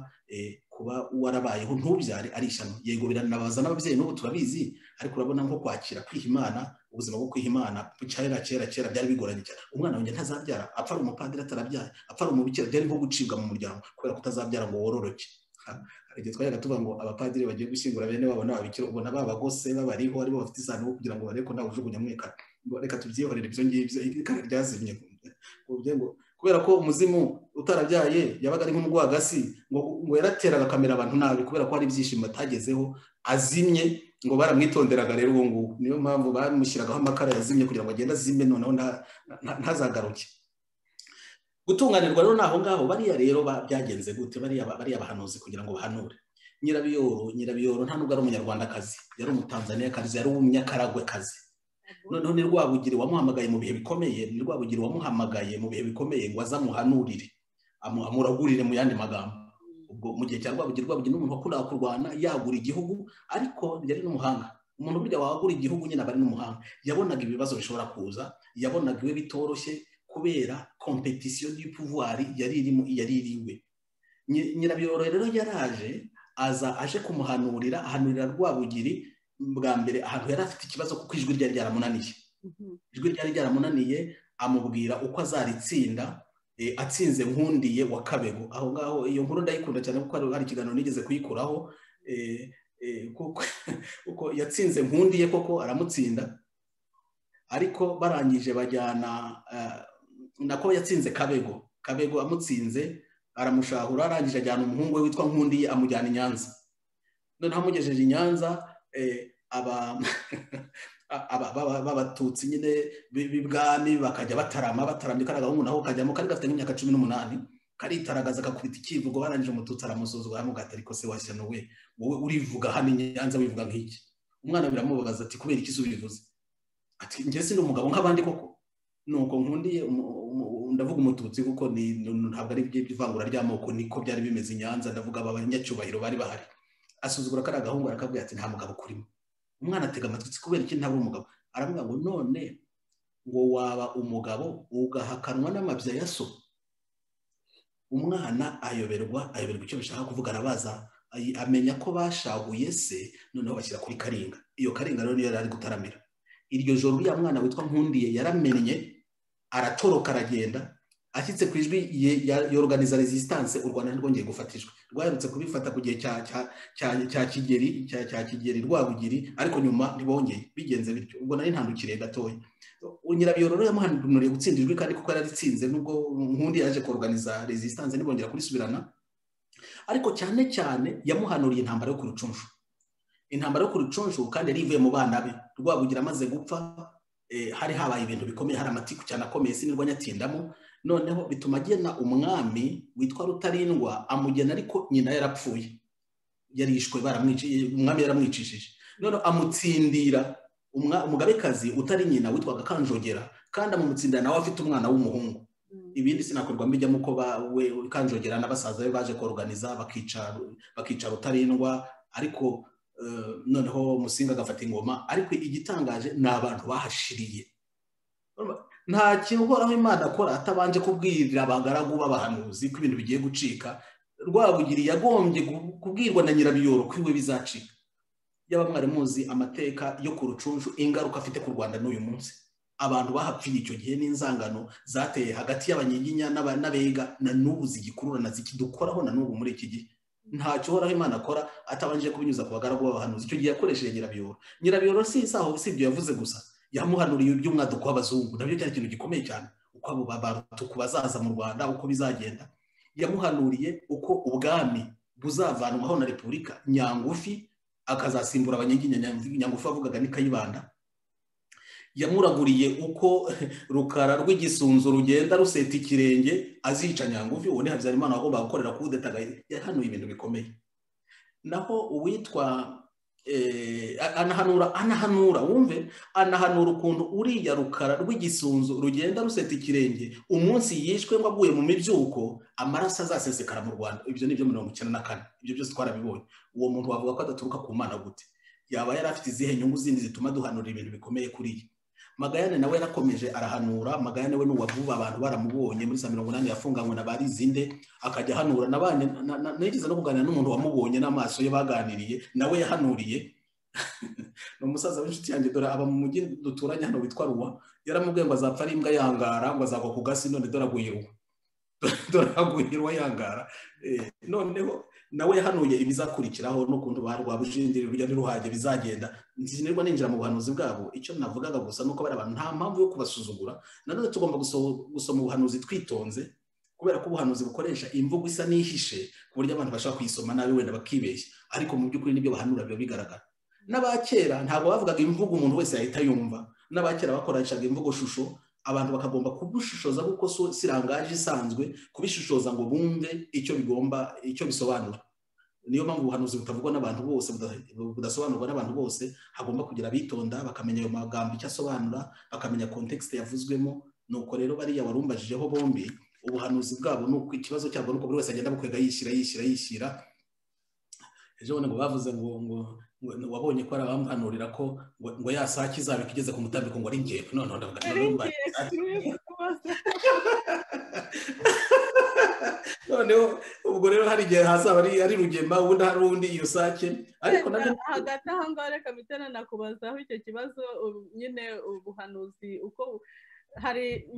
Speaker 3: kuba warabayeho ntubyare ari ishyano yego biranabaza n'ababyeyi n'ubu turabizi ariko urabona nko kwakira kwiha imana ubuzima bwo kwiha imana kera kera kera byari bigoranye cyane umwana wanjye ntazabyara apfa ari umupadiri atarabyaye apfa ari umubikira byari nko gucibwa mu muryango kubera kutazabyara ngo wororoke hari igihe twajyaga tuvuga ngo abapadiri bagiye gushyingura bene babo n'ababikira ubona babagose babariho aribo bafite isano kugira ngo barebe ko ntawe ujugunya mwekana reka tubyihorere ibyo ngibyo ikara ryazimye kubera ko umuzimu utarabyaye yabaga ari nk'umugwagasi ngo yarateraga akamera abantu nabi kubera ko hari ibyishimo atagezeho azimye ngo baramwitonderaga rero ubu ngubu niyo mpamvu bamushyiragaho amakara yazimye kugira ngo agende azime noneho ntazagaruke gutunganirwa rero ni aho ngaho bariya rero byagenze gute bariya bahanuzi kugira ngo bahanure nyirabiyoro nyirabiyoro nta nubwo ari umunyarwandakazi yari umutanzaniyakazi yari umunyakaragwekazi noneho ni rwabugiri wamuhamagaye mu bihe bikomeye ni rwabugiri wamuhamagaye mu bihe bikomeye ngo aze amuhanurire amuragurire mu yandi magambo ubwo mu gihe cya rwabugiri rwabugiri ni umuntu wakundaga kurwana yagura igihugu ariko yari n'umuhanga umuntu burya wagura igihugu nyine aba ari n'umuhanga yabonaga ibibazo bishobora kuza yabonaga iwe bitoroshye kubera kompetisiyo y'ipuvwari yari irimo yari iriwe nyirabiyoro rero yaraje aza aje kumuhanurira ahanurira rwabugiri bwa mbere ahantu yari afite ikibazo kuko ijwi ryari ryaramunaniye ijwi ryari ryaramunaniye amubwira uko azaritsinda atsinze nkundiye wa kabego aho ngaho iyo nkuru ndayikunda cyane kuko hari ikiganiro nigeze kuyikuraho kuko yatsinze nkundiye koko aramutsinda ariko barangije bajyana nako yatsinze kabego kabego amutsinze aramushahura arangije ajyana umuhungu we witwa nkundiye amujyana i nyanza noneho amugejeje i nyanza abatutsi nyine b'ibwami bakajya batarama batarambye kariya gahungu naho kajyamo kari gafite nk'imyaka cumi n'umunani karitaragaza kakubita ikivugo barangije umututsi aramusuzugura aramubwira ariko se washyano we wowe urivuga hano inyanza wivuga nk'iki umwana biramubabaza ati kubera iki ubivuze ati njye si umugabo nk'abandi koko nuko nkundiye ndavuga umututsi kuko ntabwo ari ivangura ry'amoko niko byari bimeze i nyanza ndavuga aba banyacyubahiro bari bahari asuzugura kariya gahungu arakabwira ati nta mugabo kurimo umwana atega amatwi kubera iki ntabwo umugabo aravuga ngo none ngo waba umugabo ugahakanwa n'amabya ya so umwana ayoberwa ayoberwa icyo bishaka kuvuga arabaza amenya ko bashahuye se noneho bashyira kuri karinga iyo karinga rero niyo yari ari gutaramira iryo joro uriya mwana witwa nkundiye yaramennye aratoroka aragenda ashyitse ku ijwi yoroganiza resisitanse u rwanda rwongeye gufatishwa rwaherutse kubifata ku gihe cya kigeri cya kigeri rwabugiri ariko nyuma ntibongeye bigenze bityo ubwo nari ntandukiriye gatoya nyirabiyoro rero yamuhanuriye gutsinda ijwi kandi kuko yari aritsinze nubwo nkundi yaje koroganiza resisitanse ntibongera kurisubirana ariko cyane cyane yamuhanuriye intambara yo ku rucunshu intambara yo ku rucunshu kandi yari ivuye mu bana be rwabugira amaze gupfa hari habaye ibintu bikomeye hari amatiku cyane akomeye sinirwa nyatindamo noneho bituma agena umwami witwa rutarindwa amugena ariko nyina yarapfuye yarishwe umwami yaramwicishije noneho amutsindira umugabekazi utari nyina witwaga kanjogera kandi amutsindira nawe afite umwana w'umuhungu ibindi sinakorwa mbijyamo uko we kanjogera na basaza be baje koroganiza bakica rutarindwa ariko noneho musinga agafata ingoma ariko igitangaje ni abantu bahashiriye nta kintu uhoraho imana akora atabanje kubwirira abagaragu b'abahanuzi ko ibintu bigiye gucika rwabugiri yagombye kubwirwa na nyirabiyoro ko iwe bizacika yaba mwari muzi amateka yo ku rucunshu ingaruka afite ku rwanda n'uyu munsi abantu bahapfiriye icyo gihe n'inzangano zateye hagati y'abanyiginya n'abega na n'ubu zigikururana zikidukoraho na n'ubu muri iki gihe ntacyo uhoraho imana akora atabanje kubinyuza ku bagaragu b'abahanuzi icyo gihe yakoresheje nyirabiyoro nyirabiyoro si isaho si ibyo yavuze gusa yamuhanuriye iby'umwaduko w'abazungu nabyo cyari ikintu gikomeye cyane uko abo barutuku bazaza mu rwanda uko bizagenda yamuhanuriye uko ubwami buzavanwaho na repubulika nyangufi akazasimbura abanyaginya nyangufi bavugaga ni kayibanda yamuraguriye uko rukara rw'igisunzu rugenda ruseta ikirenge azica nyangufi ubu ni habyarimana wagombaga gukorera kudetaga yahanuye ibintu bikomeye naho uwitwa anahanura anahanura wumve anahanura ukuntu uriya rukara rw'igisunzu rugenda ruseta ikirenge umunsi yishwe ngo aguye mu mibyuko amaraso azasesekara mu rwanda ibyo ni ibyo mirongo icyenda na kane ibyo byose twarabibonye uwo muntu wavuga ko adaturuka ku mana gute yaba yari afite izihe nyungu zindi zituma duhanura ibintu bikomeye kuri ye magayane nawe yarakomeje arahanura magayane we n'uwavuba abantu baramubonye muri za mirongo inani yafunganywe na barizinde akajya ahanura nigeze no kuganira n'umuntu wamubonye n'amaso ye baganiriye nawe yahanuriye ni umusaza w'inshuti yanjye dore aba mu mujyi duturanye hano witwa ruwa yaramubwiye ngo azapfa ari imbwa yangara ngo azagwa ku gasi none dore agwirwa dore agwirwa yangara noneho nawe yahanuye ibizakurikiraho n'ukuntu ba rwabujindiri rujya ntiruhage bizagenda ntizinirwa ninjira mu buhanuzi bwabo icyo navugaga gusa nuko bari abantu nta mpamvu yo kubasuzugura nanone tugomba gusoma ubuhanuzi twitonze kubera ko ubuhanuzi bukoresha imvugo isa n'ihishe ku buryo abantu bashobora kuyisoma nabi wenda bakibeshya ariko mu by'ukuri n'ibyo bahanura biba bigaragara n'abakera ntabwo bavugaga imvugo umuntu wese yahita yumva n'abakera bakoreshaga imvugo shusho abantu bakagomba kubushishoza kuko si rangaje isanzwe kubishishoza ngo bumve icyo bigomba icyo bisobanura niyo mpamvu ubuhanuzi butavugwa n'abantu bose budasobanurwa n'abantu bose hagomba kugira abitonda bakamenya ayo magambo icyo asobanura bakamenya kontekisite yavuzwemo nuko rero bariya warumbajijeho bombi ubuhanuzi bwabo ni uko ikibazo cyabo ni uko buri wese agenda bukwega yishyira yishyira yishyira ejo bundi ngo bavuze ngo ngo wabonye ko arabamuhanurira ko ngo yasake izaba igeze ku mutambiko ngo ari ngewe none ndavuga noneho ubwo rero hari igihe hazaba ari rugema ubundi hari undi iyo sake
Speaker 2: ariko hagati aha ngaha reka bitera nakubazaho icyo kibazo nyine ubuhanuzi uko hari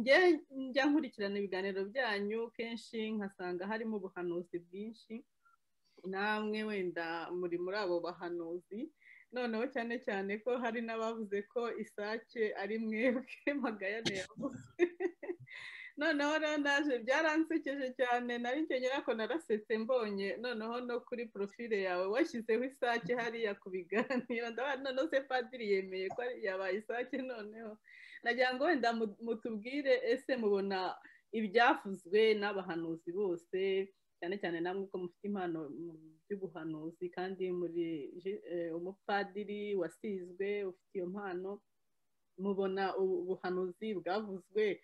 Speaker 2: njya nkurikirana ibiganiro byanyu kenshi nkasanga harimo ubuhanuzi bwinshi namwe wenda muri muri abo bahanuzi noneho cyane cyane ko hari n'abavuze ko isake ari mwebwe magayane yavuze noneho rero naje byaransekeje cyane nari njyenyine ko narasetse mbonye noneho no kuri porofile yawe washyizeho isake hariya ku biganiro noneho se padiri yemeye ko yabaye isake noneho nagira ngo wenda mutubwire ese mubona ibyavuzwe n'abahanuzi bose cyane cyane namwe ko mufite impano by'ubuhanuzi kandi muri umupadiri wasizwe ufite iyo mpano mubona ubuhanuzi bwavuzwe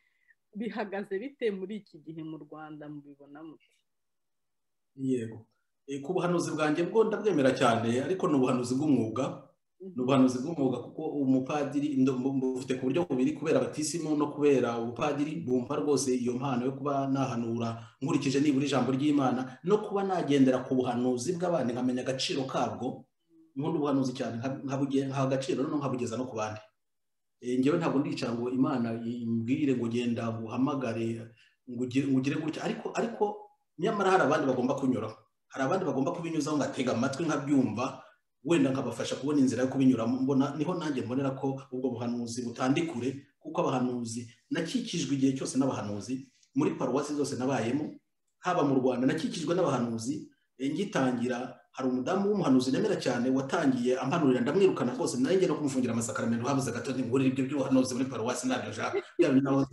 Speaker 2: bihagaze bite muri iki gihe mu rwanda mubibona muke
Speaker 3: yego ku buhanuzi bwanjye bwo ndabwemera cyane ariko ni ubuhanuzi bw'umwuga ni ubuhanuzi bw'umwuga kuko umupadiri bufite ku buryo bubiri kubera abatisimu no kubera ubupadiri bumva rwose iyo mpano yo kuba nahanura nkurikije nibura ijambo ry'imana no kuba nagendera ku buhanuzi bw'abandi nkamenya agaciro kabwo nkunda ubuhanuzi cyane nkaha agaciro noneho nkabugeza no ku bandi ngewe ntabwo ndicara ngo imana imbwire ngo genda uhamagare ngo ugire gutya ariko ariko nyamara hari abandi bagomba kunyuraho hari abandi bagomba kubinyuzaho ngatega amatwi nkabyumva wenda nkabafasha kubona inzira yo kubinyuramo mbona niho nanjye mbonera ko ubwo buhanuzi butandikure kuko abahanuzi nakikijwe igihe cyose n'abahanuzi muri paruwasi zose nabayemo haba mu rwanda nakikijwe n'abahanuzi ngitangira hari umudamu w'umuhanuzi nemera cyane watangiye ampanurira ndamwirukana rwose nanjye no kumufungira amasakaramentu habuze gato ntimburire ibyo by'ubuhanuzi muri paruwasi ntabyo nshaka byaba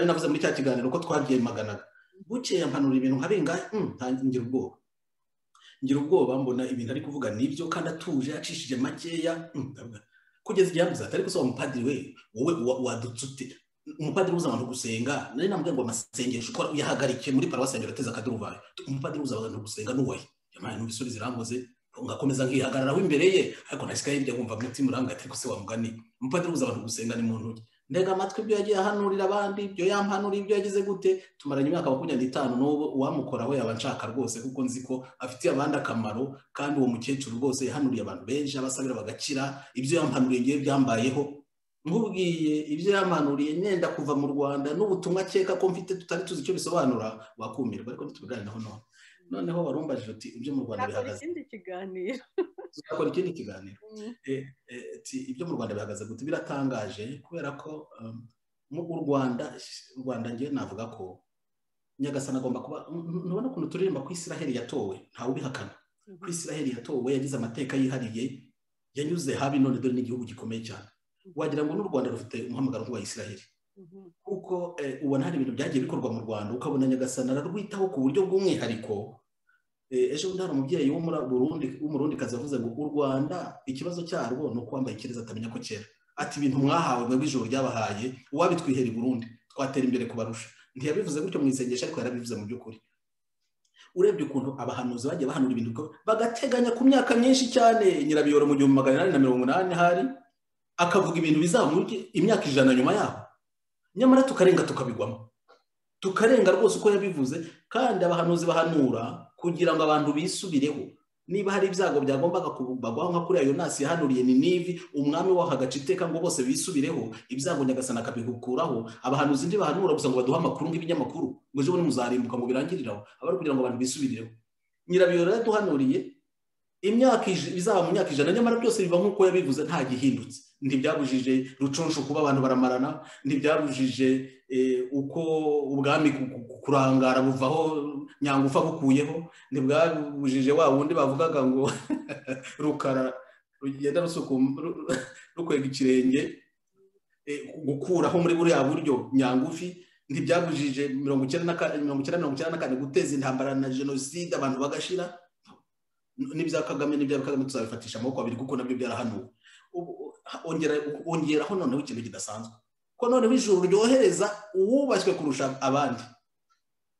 Speaker 3: binavuze muri cya kiganiro ko twabyemaganaga bukeye ampanurira ibintu nka bingahe ntangira ubwoba ngira ubwoba mbona ibintu ari kuvuga nibyo kandi atuje acishije makeya kugeza igihe yabuze ati ariko se wa mupadiri we wowe wadutse ute umupadiri uza abantu gusenga nari namubwiye ngo amasengesho ukora uyahagarike muri paruwasi yanjye urateze akaduruvayo umupadiri uza abantu gusenga n'uwaye yamaye n'ibisubizo irambuze ngakomeza nkihagararaho imbere ye ariko nasikaye ibyo nkumva umutima urangaye ariko se wamugani umupadiri uza abantu gusenga ni muntu uge ndega amatwi ibyo yagiye ahanurira abandi ibyo yampanuriye ibyo yagize gute tumaranye imyaka makumyabiri n'itanu n'ubu uwamukoraho yaba anshaka rwose kuko nzi ko afitiye abandi akamaro kandi uwo mukecuru rwose yahanuriye abantu benshi abasabira bagakira ibyo yampanuriye ngewe byambayeho nkubwiye ibyo yampanuriye nenda kuva mu rwanda n'ubutumwa akeka ko mfite tutari tuzi icyo bisobanura wakumirwa ariko ntitubiganiraho none noneho warumbajije uti ibyo mu rwanda bihagaze
Speaker 2: ikindi kiganiro
Speaker 3: tuzakora ikindi kiganiro Eh, eh, ti- ibyo mu rwanda bihagaze gute biratangaje kubera ko um, mu u rwanda u rwanda ngewe navuga ko nyagasani agomba kuba n- ntubona ukuntu turirimba ko isiraheli yatowe ntawe ubihakana ko isiraheli yatowe yagize amateka yihariye yanyuze habi none dore n'igihugu gikomeye cyane wagira ngo n'u rwanda rufite umuhamagaro nk'uwa isiraheli kuko eh, ubona hari ibintu byagiye bikorwa mu rwanda ukabona nyagasana ararwitaho ku buryo bw'umwihariko Eh, ejo bundi hari umubyeyi wo muri burundi w'umurundikazi wavuze ngo u rwanda ikibazo cyarwo ni uko wambaye ikireza atamenya ko cyera ati ibintu mwahawe mwebwe ijoro ryabahaye uwabitwihera i burundi twatera imbere kubarusha ntiyabivuze gutyo mu isengesho ariko yarabivuze mu by'ukuri urebye ukuntu abahanuzi bagiye bahanura ibintu ko- bagateganya ku myaka myinshi cyane nyirabiyoro mu gihumbi magana inani na mirongo inani hari akavuga ibintu bizaba muri imyaka ijana nyuma yaho nyamara tukarenga tukabigwamo tukarenga rwose uko yabivuze kandi abahanuzi bahanura kugira ngo abantu bisubireho niba hari ibyago byagombaga kubagwaho nka kuriya yonasi yahanuriye ninivi umwami waho agaca iteka ngo bose bisubireho ibyago nyagasana akabikuraho abahanuzi ntibahanura gusa ngo baduhe amakuru nk'ibinyamakuru ngo ejo bundi muzarimbuka ngo birangiriraho aba ari kugira ngo abantu bisubireho nyirabiyora yaduhanuriye imyaka ij- bizaba mu myaka ijana nyamara byose biba nk'uko yabivuze nta gihindutse ntibyabujije rucunshu kuba abantu baramarana ntibyabujije eh, uko ubwami ku- ku- kurangara buvaho nyangufa bukuyeho ntibwabujije wa wundi bavugaga ngo rukara rugenda rusukuma ru- ru- rukwega ikirenge eh, gukuraho muri buriya buryo nyangufi ntibyabujije mirongo icyenda na ka- mirongo icyenda mirongo icyenda na kane guteza intambara na jenoside abantu bagashira n'ibya kagame n'ibya kagame tuzabifatisha amaboko abiri kuko nabyo byarahanuwe Ubu, uh, ongera- ongeraho noneho ikintu kidasanzwe ko noneho ijuru ryohereza uwubashywe kurusha abandi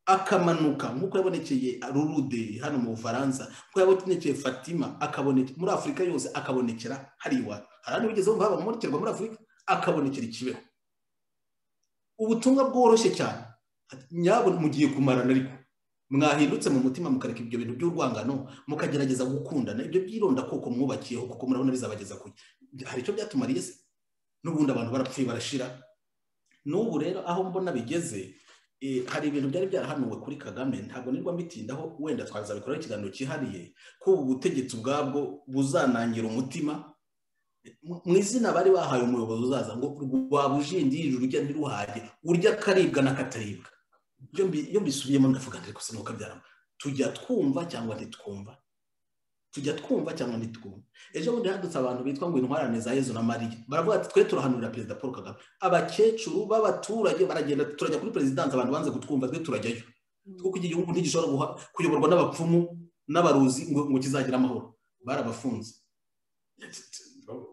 Speaker 3: akamanuka nk'uko yabonekeye rurude hano mu bufaransa nk'uko yabonekeye fatima akaboneke muri afurika yose akabonekera hariya iwacu hari ahandi wigeze wumva habamurikirwa muri afurika akabonekera ikibeho ubutumwa bworoshye cyane Ati, nyabuna mugiye kumarana ariko mwahindutse mu mutima mukareka ibyo bintu by'urwangano mukagerageza gukundana ibyo byironda koko mwubakiyeho kuko murabona bizabageza kure hari icyo byatumariye se n'ubundi abantu barapfuye barashira n'ubu rero aho mbona bigeze eh, hari ibintu byari byarahanuwe kuri kagame ntabwo nirwa mbitindaho wenda twazabikoraho ikiganiro cyihariye ko ubu butegetsi ubwabwo buzanangira umutima mu- mu izina bari bahaye umuyobozi uzaza ngo rwaba ujindiri urujya ntiruhage urya akaribwa n'akataribwa iyo mbi- iyo mbisubiyemo ndavuga nti rwose nuko byarama tujya twumva cyangwa ntitwumva tujya twumva cyangwa ntitwumva ejo bundi hadutse abantu bitwa ngo intwarane za yezu na mariya baravuga ati twe turahanurira perezida paul kagame abakecuru b'abaturage baragenda turajya kuri perezidansi abantu banze kutwumva twe turajyayo kuko iki gihugu ntigishobora guha- kuyoborwa n'abapfumu n'abaruzi ngo ngo kizagira amahoro barabafunze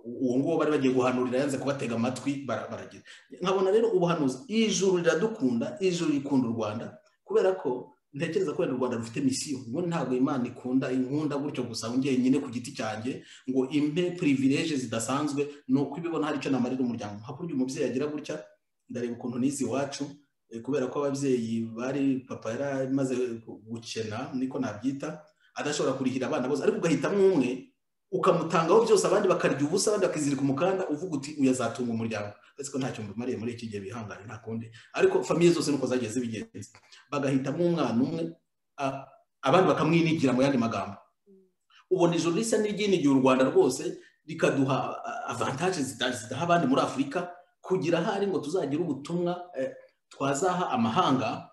Speaker 3: uwo nguwo bari bagiye guhanurira yanze kubatega amatwi bara- baragira nkabona rero ubuhanuzi ijuru riradukunda ijuru rikunda u rwanda kubera ko ntekereza ko wenda u rwanda rufite misiyo ngo ntabwo imana ikunda inkunda gutyo gusa ngo njyenyine ku giti cyanjye ngo impe pirivileje zidasanzwe ni uko ibibona hari icyo namarira umuryango nka kurya umubyeyi agira gutya ndareba ukuntu nize iwacu eh, kubera ko ababyeyi bari papa yari amaze gukena niko nabyita adashobora kurihira abana bose ariko ugahitamo umwe ukamutangaho byose abandi bakarya ubusa abandi bakizirika umukanda uvuga uti uyazatunga umuryango uretse ko ntacyo mbimariye muri iki gihe bihangane nta kundi ariko famiye zose nuko zagiye zibigenza bagahitamo umwana umwe a- abandi bakamwinigira mu yandi magambo ubona ijoro risa n'iryinigiye u rwanda rwose rikaduha a- avantaje zida- zidaha abandi muri afurika kugira ahari ngo tuzagire ubutumwa eh, twazaha amahanga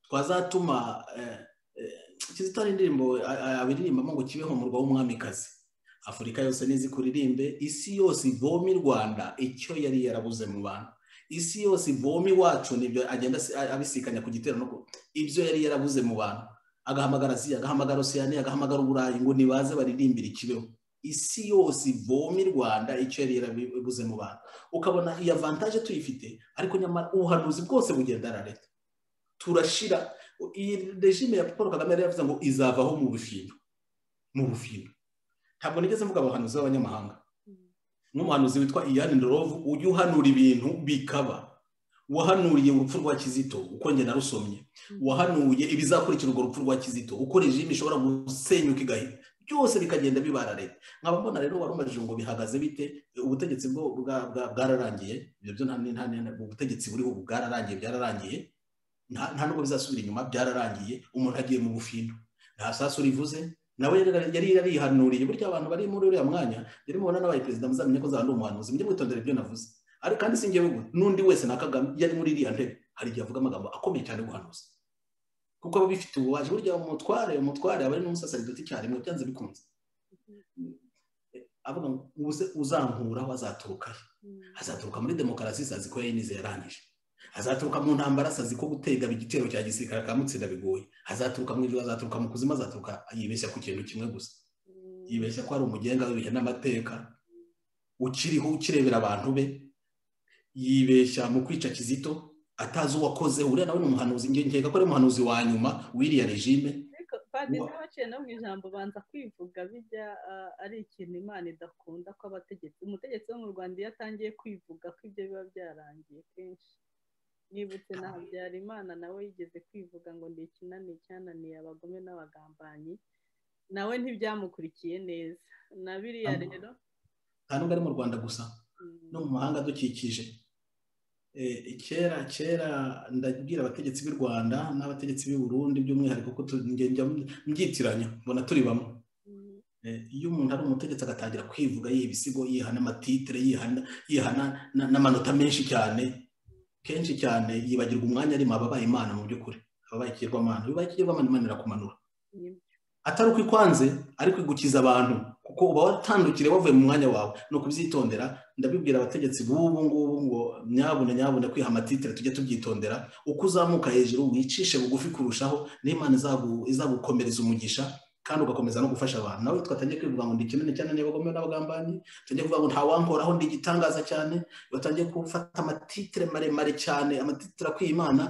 Speaker 3: twazatuma eh, eh, kizito hari indirimbo a- a- abiririmbamo ngo kibeho umurwa w'umwamikazi afurika yose nizi kuririmbe isi yose ivome i rwanda icyo yari yarabuze mu bantu isi yose ivome iwacu nibyo agenda asi- a- abisikanya ku gitero no ku- ibyo yari yarabuze mu bantu agahamagara aziya agahamagara osiyani agahamagara uburayi ngo nibaze baririmbire ikibeho isi yose ivome i rwanda icyo yari yarabuze mu bantu ukabona iyi avantaje tuyifite ariko nyamara ubuhanuzi bwose bugenda na leta turashira iyi regime ya paul kagame yari yavuze ngo izavaho mu bufindo mu bufindo ntabwo nigeze mvuga abahanuzi b'abanyamahanga n'umuhanuzi witwa iyani ndorovu ujya uhanura ibintu bikaba wahanuriye urupfu rwa kizito uko njye narusomye wahanuye ibizakurikira urwo rupfu rwa kizito uko regime ishobora gusenyuka igahita byose bikagenda bibara leta nkaba mbona rero wari umajije ngo bihagaze bite ubutegetsi bwo bwa- bwa- bwararangiye ibyo byo nta nta- nta- ubutegetsi buriho ubu bwararangiye byararangiye nta nta nubwo bizasubira inyuma byararangiye umuntu agiye mu bufindo nta sasu rivuze nawe yari yari yarihanuriye burya abantu bari muri uriya mwanya yari mubona n'abaye perezida muzamenye ko azaba ari umuhanuzi mujye mwitondera ibyo navuze ariko kandi si njyewe n'undi wese na kagame yari muri iriya ntebe hari igihe avuga amagambo akomeye cyane guhanuza kuko aba bifite ububaji burya umutware umutware aba ari n'umusasaridoti icyarimwe byanze bikunze avuga ngo uze uzankuraho azaturuka he azaturuka muri demokarasi sazi ko yayinize yarangije azaturuka mu ntambara sazi ko gutega igitero cya gisirikare akamutsinda bigoye azaturuka mu ijoro azaturuka mu kuzima azaturuka yibeshya ku kintu kimwe gusa yibeshya ko ari umugenga w'ibihe n'amateka ukiriho ukirebera abantu be yibeshya mu kwica kizito atazi uwakoze uriya nawe ni umuhanuzi ngengega ko ari umuhanuzi wa nyuma w'iriya regime
Speaker 2: padiri waciye no mu ijambo banza kwivuga bijya ari ikintu imana idakunda ko abategetsi umutegetsi wo mu rwanda iyo atangiye kwivuga ko ibyo biba byarangiye kenshi nibutse na habyarimana nawe yigeze kwivuga ngo ni ikinani cyananiye abagome n'abagambanyi nawe ntibyamukurikiye neza na biriya rero
Speaker 3: nta nubwo ari mu rwanda gusa no mu mahanga adukikije kera kera ndabwira abategetsi b'u rwanda n'abategetsi b'i burundi by'umwihariko ko mbyitiranya mbona turi bamwe iyo umuntu ari umutegetsi agatangira kwivuga yiha ibisigo yihana amatitire yihana n'amanota menshi cyane kenshi cyane yibagirwa umwanya arimo ababaye imana mu by'ukuri ababaye ikigirwamana bibaye ikigirwamana imana irakumanura atari uko ikwanze ariko igukiza abantu kuko uba watandukire wavuye mu mwanya wawe ni ukubyitondera ndabibwira abategetsi b'ubu ngubu ngo nyabune nyabune kwiha amatitire tujye tubyitondera uko uzamuka hejuru wicishe bugufi kurushaho n'imana izagukomereza umugisha kandi ugakomeza no gufasha abantu nawe twatangiye kwivuga ngo ndi kinini cyane niba bagomeye n'abagambanyi tugiye kuvuga ngo ntawankoraho ndi igitangaza cyane batangiye gufata amatitire maremare cyane amatitire akwiye imana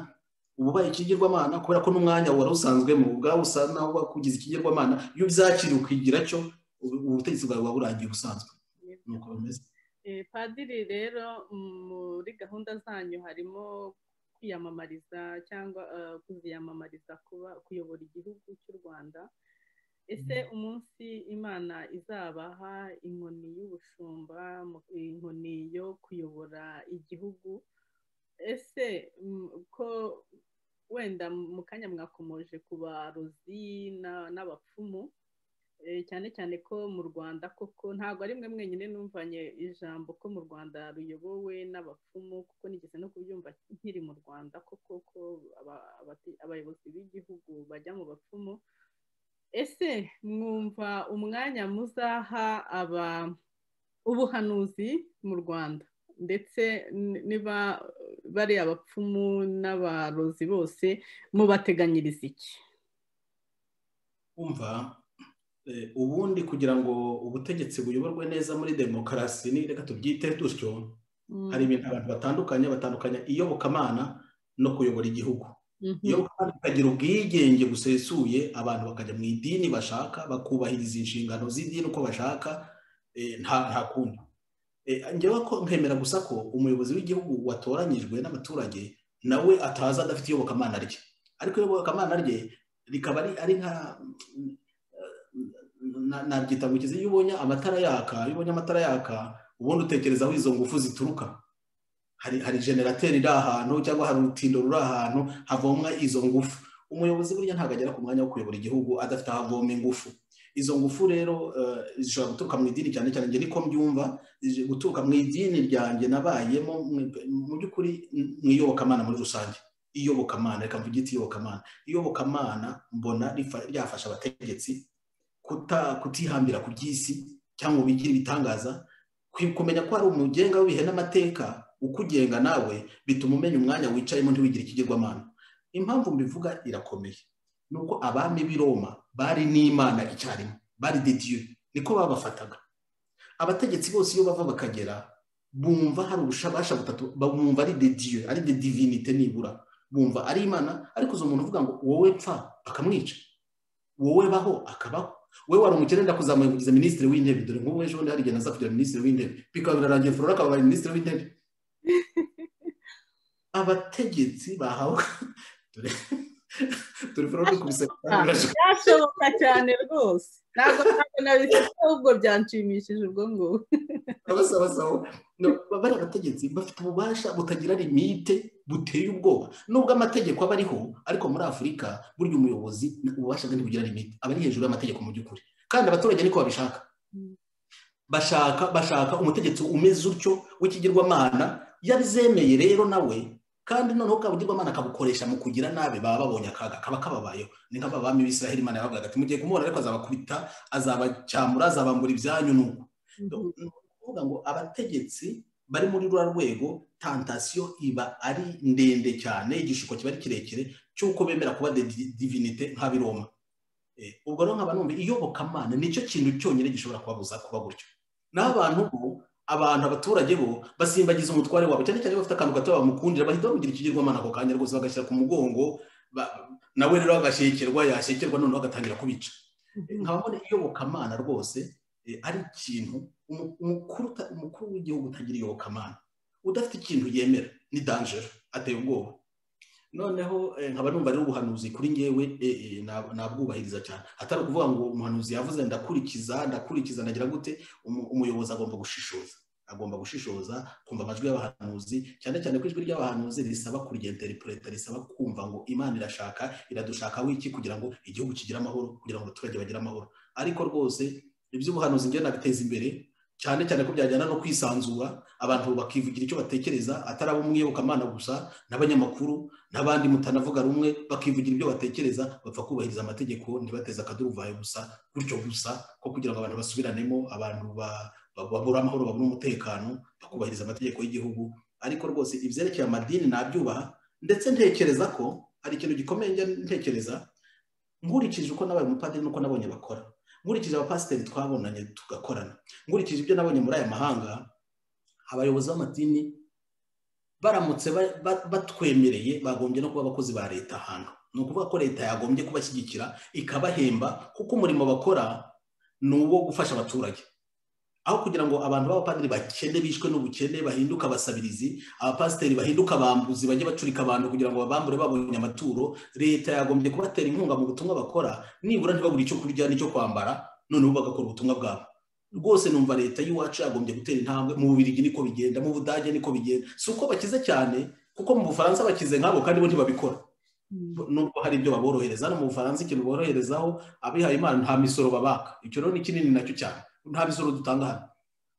Speaker 3: ububaye ikigirwamana kubera ko n'umwanya wari usanzwemo ubwawe usa naho wakugize ikigirwamana iyo ubyakiriye ukigira cyo ubutegetsi bwawe buba burangiye ubusanzwe ni uko bimeze
Speaker 2: padiri rero muri gahunda zanyu harimo kwiyamamariza cyangwa kuziyamamariza kuba kuyobora igihugu cy'u rwanda ese umunsi imana izabaha inkoni y'ubushumba inkoni yo kuyobora igihugu ese ko wenda mu kanya mwakomoje ku barozi n'abapfumu cyane cyane ko mu rwanda koko ntabwo ari mwe mwenyine numvanye ijambo ko mu rwanda ruyobowe n'abapfumu kuko nigeze no kubyumva nkiri mu rwanda koko ko abayobozi b'igihugu bajya mu bapfumu ese mwumva umwanya muzaha aba ubuhanuzi mu rwanda ndetse niba bari abapfumu n'abarozi bose mubateganyiriza iki
Speaker 3: umva ubundi kugira ngo ubutegetsi buyoborwe neza muri demokarasi ni reka tubyite dutyo hari ibintu abantu batandukanye batandukanya iyobokamana no kuyobora igihugu iyo bakagira ubwigenge busesuye abantu bakajya mu idini bashaka bakubahiriza inshingano z'idini uko bashaka nta kundi njyewe ko nkemera gusa ko umuyobozi w'igihugu watoranyijwe n'abaturage nawe ataza adafite iyobokamana rye ariko iyobokamana rye rikaba ari nka nabyita ngo ukize iyo ubonye amatara yaka iyo ubonye amatara yaka ubundi utekereza aho izo ngufu zituruka hari generateri iri ahantu cyangwa hari urutindo ruri ahantu havomwa izo ngufu umuyobozi burya ntabwo agera ku mwanya wo kuyobora igihugu adafite aho avoma ingufu izo ngufu rero zishobora guturuka mu idini cyane cyane niko mbyumva guturuka mu idini ryanjye nabayemo mu by'ukuri mu iyobokamana muri rusange iyobokamana reka mvugite iyobokamana iyobokamana mbona ryafasha abategetsi kutihambira ku by'isi cyangwa ngo bigire ibitangaza kumenya ko hari umugenga w'ibihe n'amateka ukugenga nawe bituma umenya umwanya wicayemo ntiwigire ikigirwamana impamvu mbivuga irakomeye ni uko abami b'i roma bari n'imana icyarimwe bari didiyo niko babafataga abategetsi bose iyo bava bakagera bumva hari ubushabasha butatu bumva ari didiyo ari de divinite nibura bumva ari imana ariko uzi umuntu uvuga ngo wowe pfa akamwica wowe baho akabaho wowe wari umukene ndakuzamuye kugiza minisitiri w'intebe dore nk'ubu ejo bundi hari igihe naza kugira minisitiri w'intebe bikaba birarangiye flora akaba minisitiri w'intebe abategetsi bahawe turi foromu kubise
Speaker 2: byashoboka cyane rwose ntabwo ntabwo nabifite ahubwo byanshimishije ubwo ngubwo
Speaker 3: abasabasaba bari abategetsi bafite ububasha butagira limite buteye ubwoba nubwo amategeko aba ariho ariko muri afurika burya umuyobozi ububasha bwe ntibugira limite aba ari hejuru y'amategeko mu by'ukuri kandi abaturage ariko babishaka bashaka bashaka umutegetsi umeze utyo w'ikigirwamana yabizemeye rero nawe kandi noneho kabugirwamana akabukoresha mu kugira nabi baba babonye akaga kaba kababayeho ni nk'ababami b'isiraheli imana yabavugaga ati mugiye kumubona ariko azabakubita azabacyamura azabambura ibyanyu nuko ni ukuvuga ngo abategetsi bari muri rura rwego tantasiyo iba ari ndende cyane igishuko kiba ari kirekire cy'uko bemera kuba divinite nk'abiroma ubwo rero nkaba numva iyobokamana nicyo kintu cyonyine gishobora kubabuza kuba gutyo naho abantu bo abantu abaturage bo basimbagiza umutware wabo cyane cyane bafite akantu gato bamukundira bahita bamugira ikigirwamana ako kanya rwose bagashyira ku mugongo nawe rero agashekerwa yashekerwa noneho agatangira kubica nkaba mbona iyobokamana rwose ari ikintu umukuru w'igihugu utagira iyobokamana udafite ikintu yemera ni danjero ateye ubwoba noneho nkaba numva rero ubuhanuzi kuri ngewe nabwubahiriza cyane atari ukuvuga ngo umuhanuzi yavuze ndakurikiza ndakurikiza ndagira gute umuyobozi agomba gushishoza agomba gushishoza kumva amajwi y'abahanuzi cyane cyane ko ijwi ry'abahanuzi risaba kuryenderipureta risaba kumva ngo imana irashaka iradushaka wiki kugira ngo igihugu kigire amahoro kugira ngo abaturage bagire amahoro ariko rwose iby'ubuhanuzi ngewe nabiteza imbere cyane cyane ko byajyana no kwisanzura abantu bakivugira icyo batekereza atari abo mwiyobokamana gusa n'abanyamakuru n'abandi mutanavuga rumwe bakivugira ibyo batekereza bapfa kubahiriza amategeko ntibateze akaduruvayo gusa gutyo gusa ko kugira ngo abantu basubiranemo abantu babura amahoro babura umutekano bakubahiriza amategeko y'igihugu ariko rwose ibyerekeye amadini nabyubaha ndetse ntekereza ko hari ikintu gikomeye ntekereza nkurikije uko nabaye umupadiri n'uko nabonye bakora nkurikije abapasiteri twabonanye tugakorana nkurikije ibyo nabonye muri aya mahanga abayobozi b'amadini baramutse batwemereye bagombye no kuba abakozi ba leta ahantu ni ukuvuga ko leta yagombye kubashyigikira ikabahemba kuko umurimo bakora ni uwo gufasha abaturage aho kugira ngo abantu b'abapadiri bakene bishwe n'ubukene bahinduke abasabirizi abapasiteri bahinduke abambuzi bajye bacurika abantu kugira ngo babambure babonye amaturo leta yagombye kubatera inkunga mu butumwa bakora nibura ntibabure icyo kurya n'icyo kwambara noneho bagakora ubutumwa bwabo rwose numva leta y'iwacu yagombye gutera intambwe mu bubirigi niko bigenda mu budage niko bigenda si uko bakize cyane kuko mu bufaransa bakize nk'abo kandi bo ntibabikora nubwo hari ibyo baborohereza no mu bufaransa ikintu boroherezaho abihaye imana nta misoro babaka icyo rero ni kinini nacyo cyane nta misoro dutanga hano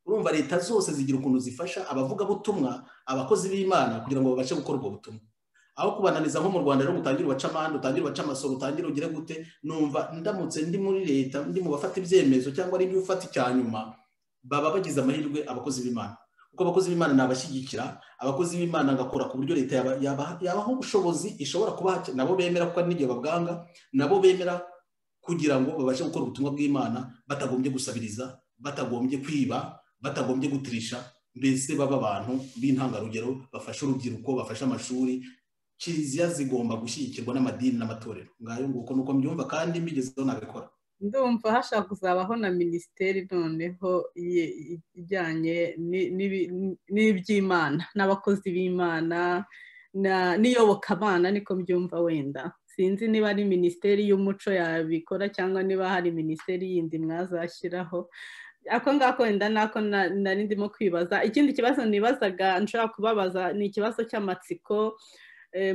Speaker 3: urumva leta zose zigira ukuntu zifasha abavugabutumwa abakozi b'imana kugira ngo babashe gukora ubwo butumwa aho kubananiza nko mu rwanda rero utangire ubaca amande utangire ubaca amasoro utangire ugire gute numva ndamutse ndi muri leta ndi mu bafata ibyemezo cyangwa ari ufata icya nyuma baba bagize amahirwe abakozi b'imana kuko abakozi b'imana ni abashyigikira abakozi b'imana ngakora ku buryo leta yabaha ubushobozi ishobora kubaha nabo bemera kuko n'igihe babwanga nabo bemera kugira ngo babashe gukora ubutumwa bw'imana batagombye gusabiriza batagombye kwiba batagombye gutirisha mbese baba abantu b'intangarugero bafasha urubyiruko bafasha amashuri kiliziya zigomba gushyigikirwa n'amadini n'amatorero ngayo nguko nuko mbyumva kandi mbigezeho nabikora
Speaker 2: ndumva hashobora kuzabaho na minisiteri noneho ijyanye n'iby'imana n'abakozi b'imana n'iyobokamana niko mbyumva wenda sinzi niba ari minisiteri y'umuco yabikora cyangwa niba hari minisiteri yindi mwazashyiraho ako ngako wenda nako nari ndimo kwibaza ikindi kibazo nibazaga nshobora kubabaza ni ikibazo cy'amatsiko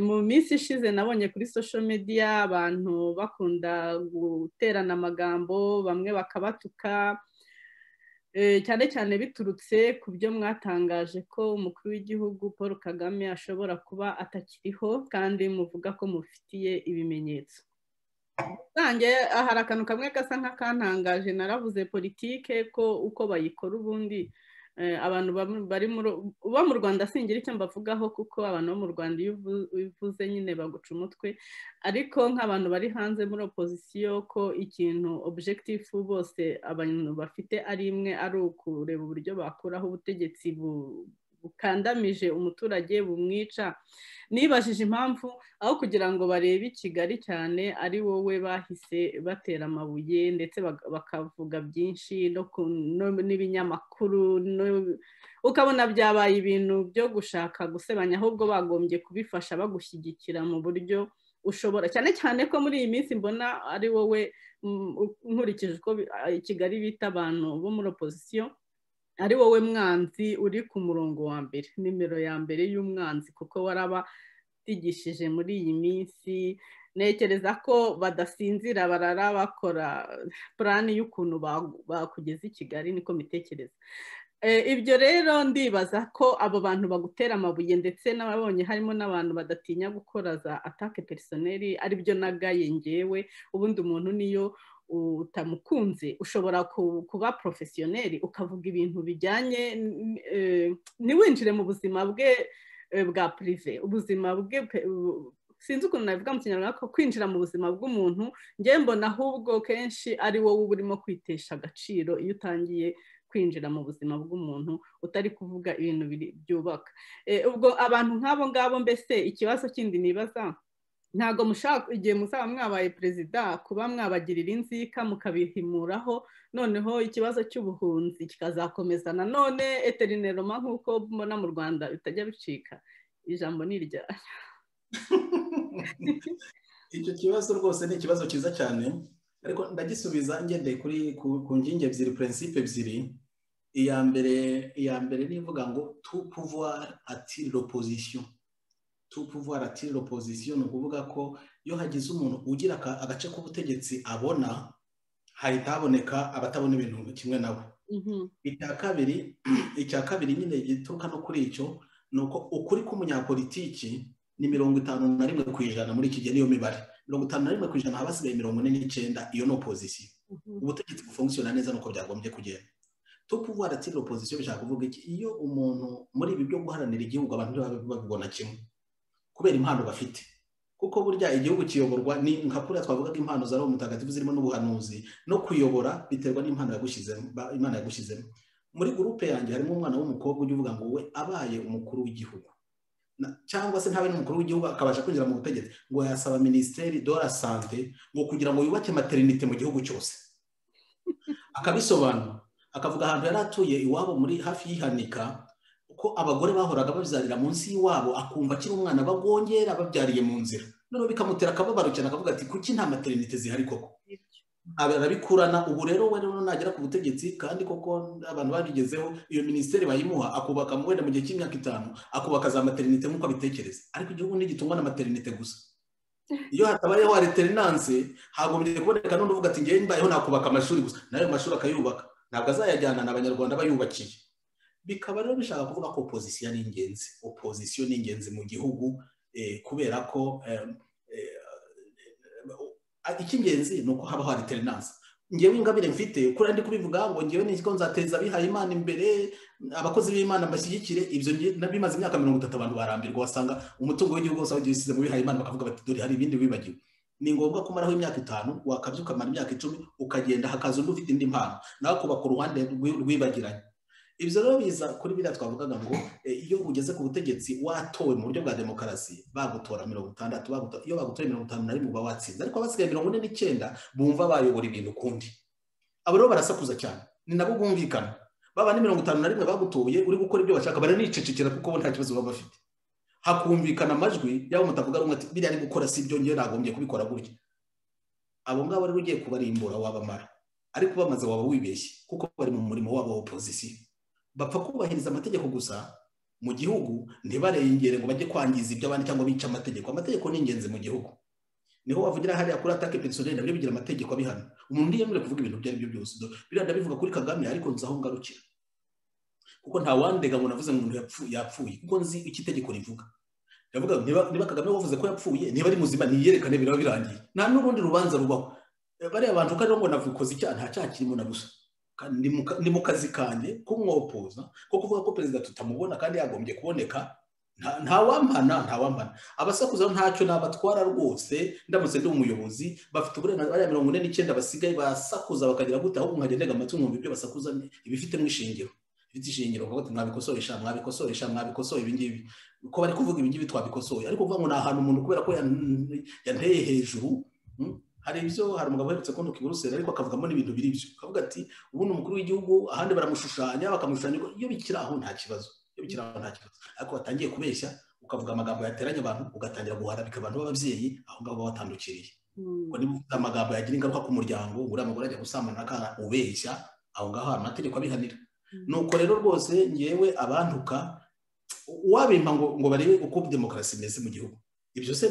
Speaker 2: mu minsi ishize nabonye kuri social media abantu bakunda guterana amagambo bamwe bakabatuka cyane cyane biturutse ku byo mwatangaje ko umukuru w'igihugu paul kagame ashobora kuba atakiriho kandi muvuga ko mufitiye ibimenyetso rusange hari akantu kamwe gasa nk'akantangaje naravuze politike ko uko bayikora ubundi abantu bari bo mu rwanda singira icyo mbavugaho kuko abantu bo mu rwanda iyo uvuze nyine baguca umutwe ariko nk'abantu bari hanze muri opozisiyo ko ikintu objekitifu bose abantu bafite ari imwe ari ukureba uburyo bakuraho ubutegetsi bukandamije umuturage bumwica nibajije impamvu aho kugira ngo barebe i kigali cyane ari wowe bahise batera amabuye ndetse bakavuga byinshi n'ibinyamakuru ukabona byabaye ibintu byo gushaka gusebanya ahubwo bagombye kubifasha bagushyigikira mu buryo ushobora cyane cyane ko muri iyi minsi mbona ari wowe nkurikije uko kigali bita abantu bo muri opozisiyo ari wowe mwanzi uri ku murongo wa mbere nimero ya mbere y'umwanzi kuko warabatigishije muri iyi minsi ntekereza ko badasinzira barara bakora purani y'ukuntu bakugeza i kigali niko mitekereza ibyo rero ndibaza ko abo bantu bagutera amabuye ndetse n'ababonye harimo n'abantu badatinya gukora za atake perisoneri aribyo nagaye ngewe ubundi umuntu niyo utamukunze ushobora kuba porofesiyoneri ukavuga ibintu bijyanye ntiwinjire mu buzima bwe bwa purive ubuzima bwe sinzi ukuntu nabivuga mu kinyarwanda ko kwinjira mu buzima bw'umuntu mbona ahubwo kenshi ari wowe uba urimo kwitesha agaciro iyo utangiye kwinjira mu buzima bw'umuntu utari kuvuga ibintu byubaka ubwo abantu nk'abo ngabo mbese ikibazo kindi nibaza ntabwo mushaka igihe muzaba mwabaye perezida kuba mwabagirira inzika mukabihimuraho noneho ikibazo cy'ubuhunzi kikazakomeza nanone eterinoma nk'uko mbona mu rwanda bitajya bicika ijambo ni iryayo
Speaker 3: icyo kibazo rwose ni ikibazo cyiza cyane ariko ndagisubiza ngendeye kuri ku nkingi ebyiri purinsipe ebyiri iya mbere iya mbere ni ivuga ngo tu puvuwari atiri opozisiyo tupuvuwara atiri opozisiyo ni ukuvuga ko iyo hagize umuntu ugira agace k'ubutegetsi abona hahita haboneka abatabona ibintu kimwe nawe icya kabiri icya kabiri nyine gituruka no kuri icyo ni uko ukuri k'umunyapolitiki ni mirongo itanu na rimwe ku ijana muri iki gihe niyo mibare mirongo itanu na rimwe ku ijana haba hasigaye mirongo ine n'icyenda iyo ni opozisiyo ubutegetsi bufungusiyona neza nuko byagombye kugenda tupuvuwara atiri opozisiyo bishaka kuvuga iki iyo umuntu muri ibi byo guharanira igihugu abantu babibona kimwe kubera impano bafite kuko burya igihugu kiyoborwa ni nka kuriya twavugaga impano za roho mutagatifu zirimo n'ubuhanuzi no kuyobora biterwa n'impano yagushyizemo imana yagushyizemo muri gurupe yanjye harimo umwana w'umukobwa ujya uvuga ngo we abaye umukuru w'igihugu cyangwa se ntabe n'umukuru w'igihugu akabasha kwinjira mu butegetsi ngo yasaba minisiteri do la sante ngo kugira ngo yubake materinite mu gihugu cyose akabisobanura akavuga ahantu yari atuye iwabo muri hafi y'ihanika ko abagore bahoraga babyarira munsi y'iwabo akumva akiri umwana bagongera babyariye mu nzira noneho bikamutera akababaro cyane akavuga ati kuki nta materinite zihari koko arabikurana ubu rero we rero nagera ku butegetsi kandi koko abantu babigezeho iyo minisiteri bayimuha akubaka wenda mu gihe cy'imyaka itanu akubaka za materinite nk'uko abitekereza ariko igihugu ntigitungwa na materinite gusa iyo hatabayeho areterinanse hagombye kuboneka n'undi uvuga ati ngewe mbayeho nakubaka amashuri gusa n'ayo mashuri akayubaka ntabwo azayajyana n'abanyarwanda bayubakiye bikaba rero bishaka kuvuga ko opozisiyo ari ingenzi opozisiyo ni ingenzi mu gihugu kubera ko icy'ingenzi ni uko habaho ariterinanse ngewe ingabire mfite kuri ndi kubivuga ngo ngewe niko nzateza abihaye imana imbere abakozi b'imana mbashyigikire ibyo bimaze imyaka mirongo itatu abantu barambirwa wasanga umutungo w'igihugu wose wagiye usize mu bihaye imana bakavuga bati dore hari ibindi wibagiwe ni ngombwa kumaraho imyaka itanu wakabya ukamara imyaka icumi ukagenda hakaza undi ufite indi mpano nawe kubaka uruhande rwibagiranye ibyo rero biza kuri biriya twavugaga ngo iyo ugeze ku butegetsi watowe mu buryo bwa demokarasi bagutora mirongo itandatu iyo bagutoye mirongo itanu na rimwe uba watsinze ariko abasigaye mirongo ine n'icyenda bumva bayobora ibintu ukundi abo rero barasakuza cyane ni nabo bumvikana baba ni mirongo itanu na rimwe bagutoye uri gukora ibyo bashaka baranicecekera kuko bo nta kibazo baba bafite hakumvikana amajwi yaba mutavuga rumwe ati biriya ari gukora si ibyo ngewe nagombye kubikora gutya abo ngabo rero ugiye kubarimbura wabamara ariko bamaze waba wibeshye kuko bari mu murimo wabo wa opozisiyo bapfa kubahiriza amategeko gusa mu gihugu ntibarengere ngo bajye kwangiza ibyo abandi cyangwa bica amategeko amategeko ni ingenzi mu gihugu niho wavugira hariya kuri atake pensiyoneri nabyo bigira amategeko abihana umuntu ntiyemerewe kuvuga ibintu ibyo ari byo byose biriya ndabivuga kuri kagame ariko nzi aho ngarukira kuko nta wandega ngo navuze ngo umuntu yapfuye kuko nzi icyo itegeko rivuga ndavuga niba kagame wavuze ko yapfuye niba ari muzima niyerekane biraba birangiye nta n'urundi rubanza rubaho bariya bantu uko ariho ngo navukoze icyaha nta cyaha kirimo na gusa ni mu kazi kanjye kumwopoza ko kuvuga ko perezida tutamubona kandi yagombye kuboneka ntawampana ntawampana abasakuza ntacyo nabatwara rwose ndamutse ndi umuyobozi bafite uburenganzira mirongo ine n'icyenda basigaye basakuza bakagira gute ahubwo nkagenda ndega amatwi nkumva ibyo basakuza ibifitemo ishingiro bifite ishingiro ngo mwabikosoresha mwabikosoresha mwabikosoye ibingibi ko bari kuvuga ibingibi twabikosoye ariko kuvuga ngo ni ahantu umuntu kubera ko yanteye hejuru hari ibyo hari umugabo uherutse kundi kiburusera ariko akavugamo n'ibintu biri byo akavuga ati ubundi umukuru w'igihugu ahandi baramushushanya bakamushushanya iyo bikiri aho nta kibazo iyo bikiri aho nta kibazo ariko watangiye kubeshya ukavuga amagambo yateranya abantu ugatangira guharabika abantu b'ababyeyi aho ngaho baba batandukiriye ngo niba ufite amagambo yagira ingaruka ku muryango uriya mugore ajya gusambana n'akana ubeshya aho ngaho hari amategeko abihanira nuko rero rwose ngewe abantuka wabimpa ngo ngo barebe uko demokarasi imeze mu gihugu ibyo se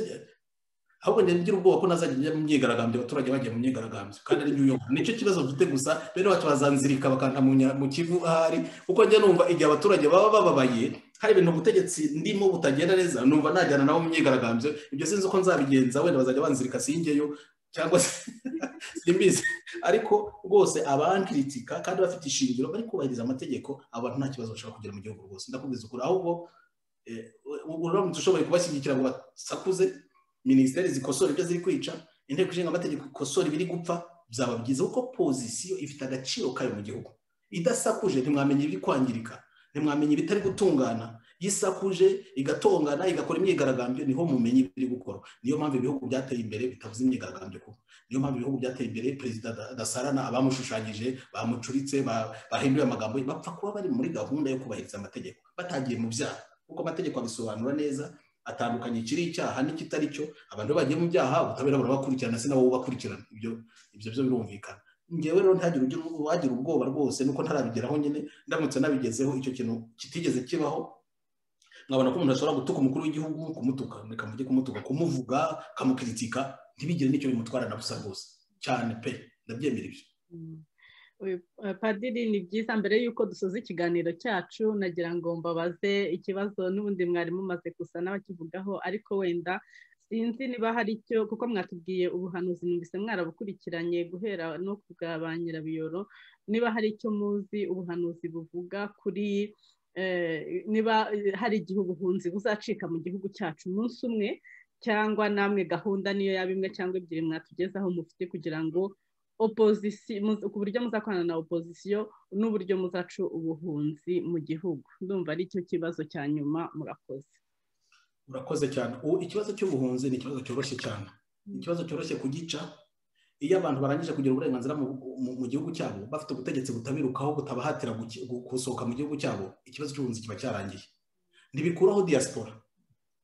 Speaker 3: ahubwo ngira ubwoba ko nazajya njya mu myigaragambyo abaturage bajya mu myigaragambyo kandi ari New York nicyo kibazo mfite gusa rero bacu bazanzirika bakanta mu nya- mu kivu ahari kuko njya numva igihe abaturage baba bababaye hari ibintu ubutegetsi ndimo butagenda neza numva najyana nabo mu myigaragambyo ibyo sinzi uko nzabigenza wenda bazajya banzirika singeyo cyangwa se simbizi ariko rwose abankiritika kandi bafite ishingiro bari kubahiriza amategeko abantu nta kibazo bashobora kugira mu gihugu rwose ndakubwiza ukuri ahubwo eh, uramutse ushoboye kubashyigikira ngo basakuze minisiteri zikosora ibyo ziri kwica inteko ishinga amategeko ikosora ibiri gupfa byaba byiza kuko pozisiyo ifite agaciro kayo mu gihugu idasakuje ntimwamenya ibiri kwangirika ntimwamenya ibitari gutungana yisakuje igatongana igakora imyigaragambyo niho mumenya ibiri gukora niyo mpamvu ibihugu byateye imbere bitavuze imyigaragambyo kuko niyo mpamvu ibihugu byateye imbere perezida da- dasarana abamushushanyije bamucuritse ba- bahinduye amagambo ye bapfa kuba bari muri gahunda yo kubahiriza amategeko batagiye mu byaha kuko amategeko abisobanura neza atandukanye ikiri icyaha n'ikitari cyo abantu iyo bagiye mu byaha ubutabera burabakurikirana si nabo bubakurikirana ibyo ibyo byo birumvikana ngewe rero ntihagire ugira wagira ubwoba rwose nuko ntarabigeraho nyine ndamutse nabigezeho icyo kintu kitigeze kibaho nkabona ko umuntu ashobora gutuka umukuru w'igihugu kumutuka reka mujye kumutuka kumuvuga kamukiritika ntibigire n'icyo bimutwara na busa rwose cyane pe ndabyemera ibyo
Speaker 2: Uyu, eh, padiri ni byiza mbere y'uko dusoza ikiganiro cyacu nagira ngo mbabaze ikibazo n'ubundi mwari mumaze gusa n'abakivugaho ariko wenda sinzi niba hari icyo kuko mwatubwiye ubuhanuzi numvise mwarabukurikiranye guhera no ku bwa ba nyirabiyoro niba hari icyo muzi ubuhanuzi buvuga kuri eh, niba eh, hari igihe ubuhunzi buzacika mu gihugu cyacu umunsi umwe cyangwa namwe gahunda niyo yaba imwe cyangwa ebyiri mwatugezaho mufite kugira ngo opozisiyo muz- ku buryo muzakorana na opozisiyo n'uburyo muzaca ubuhunzi mu gihugu ndumva ari cyo kibazo cya nyuma murakoze
Speaker 3: urakoze cyane ubu ikibazo cy'ubuhunzi ni ikibazo cyoroshye cyane ni ikibazo cyoroshye kugica iyo abantu barangije kugira uburenganzira mu, mu, mu gihugu cyabo bafite ubutegetsi butabirukaho butabahatira guki- gu- gusohoka mu gihugu cyabo ikibazo cy'ubuhunzi kiba cyarangiye ntibikuraho diaspora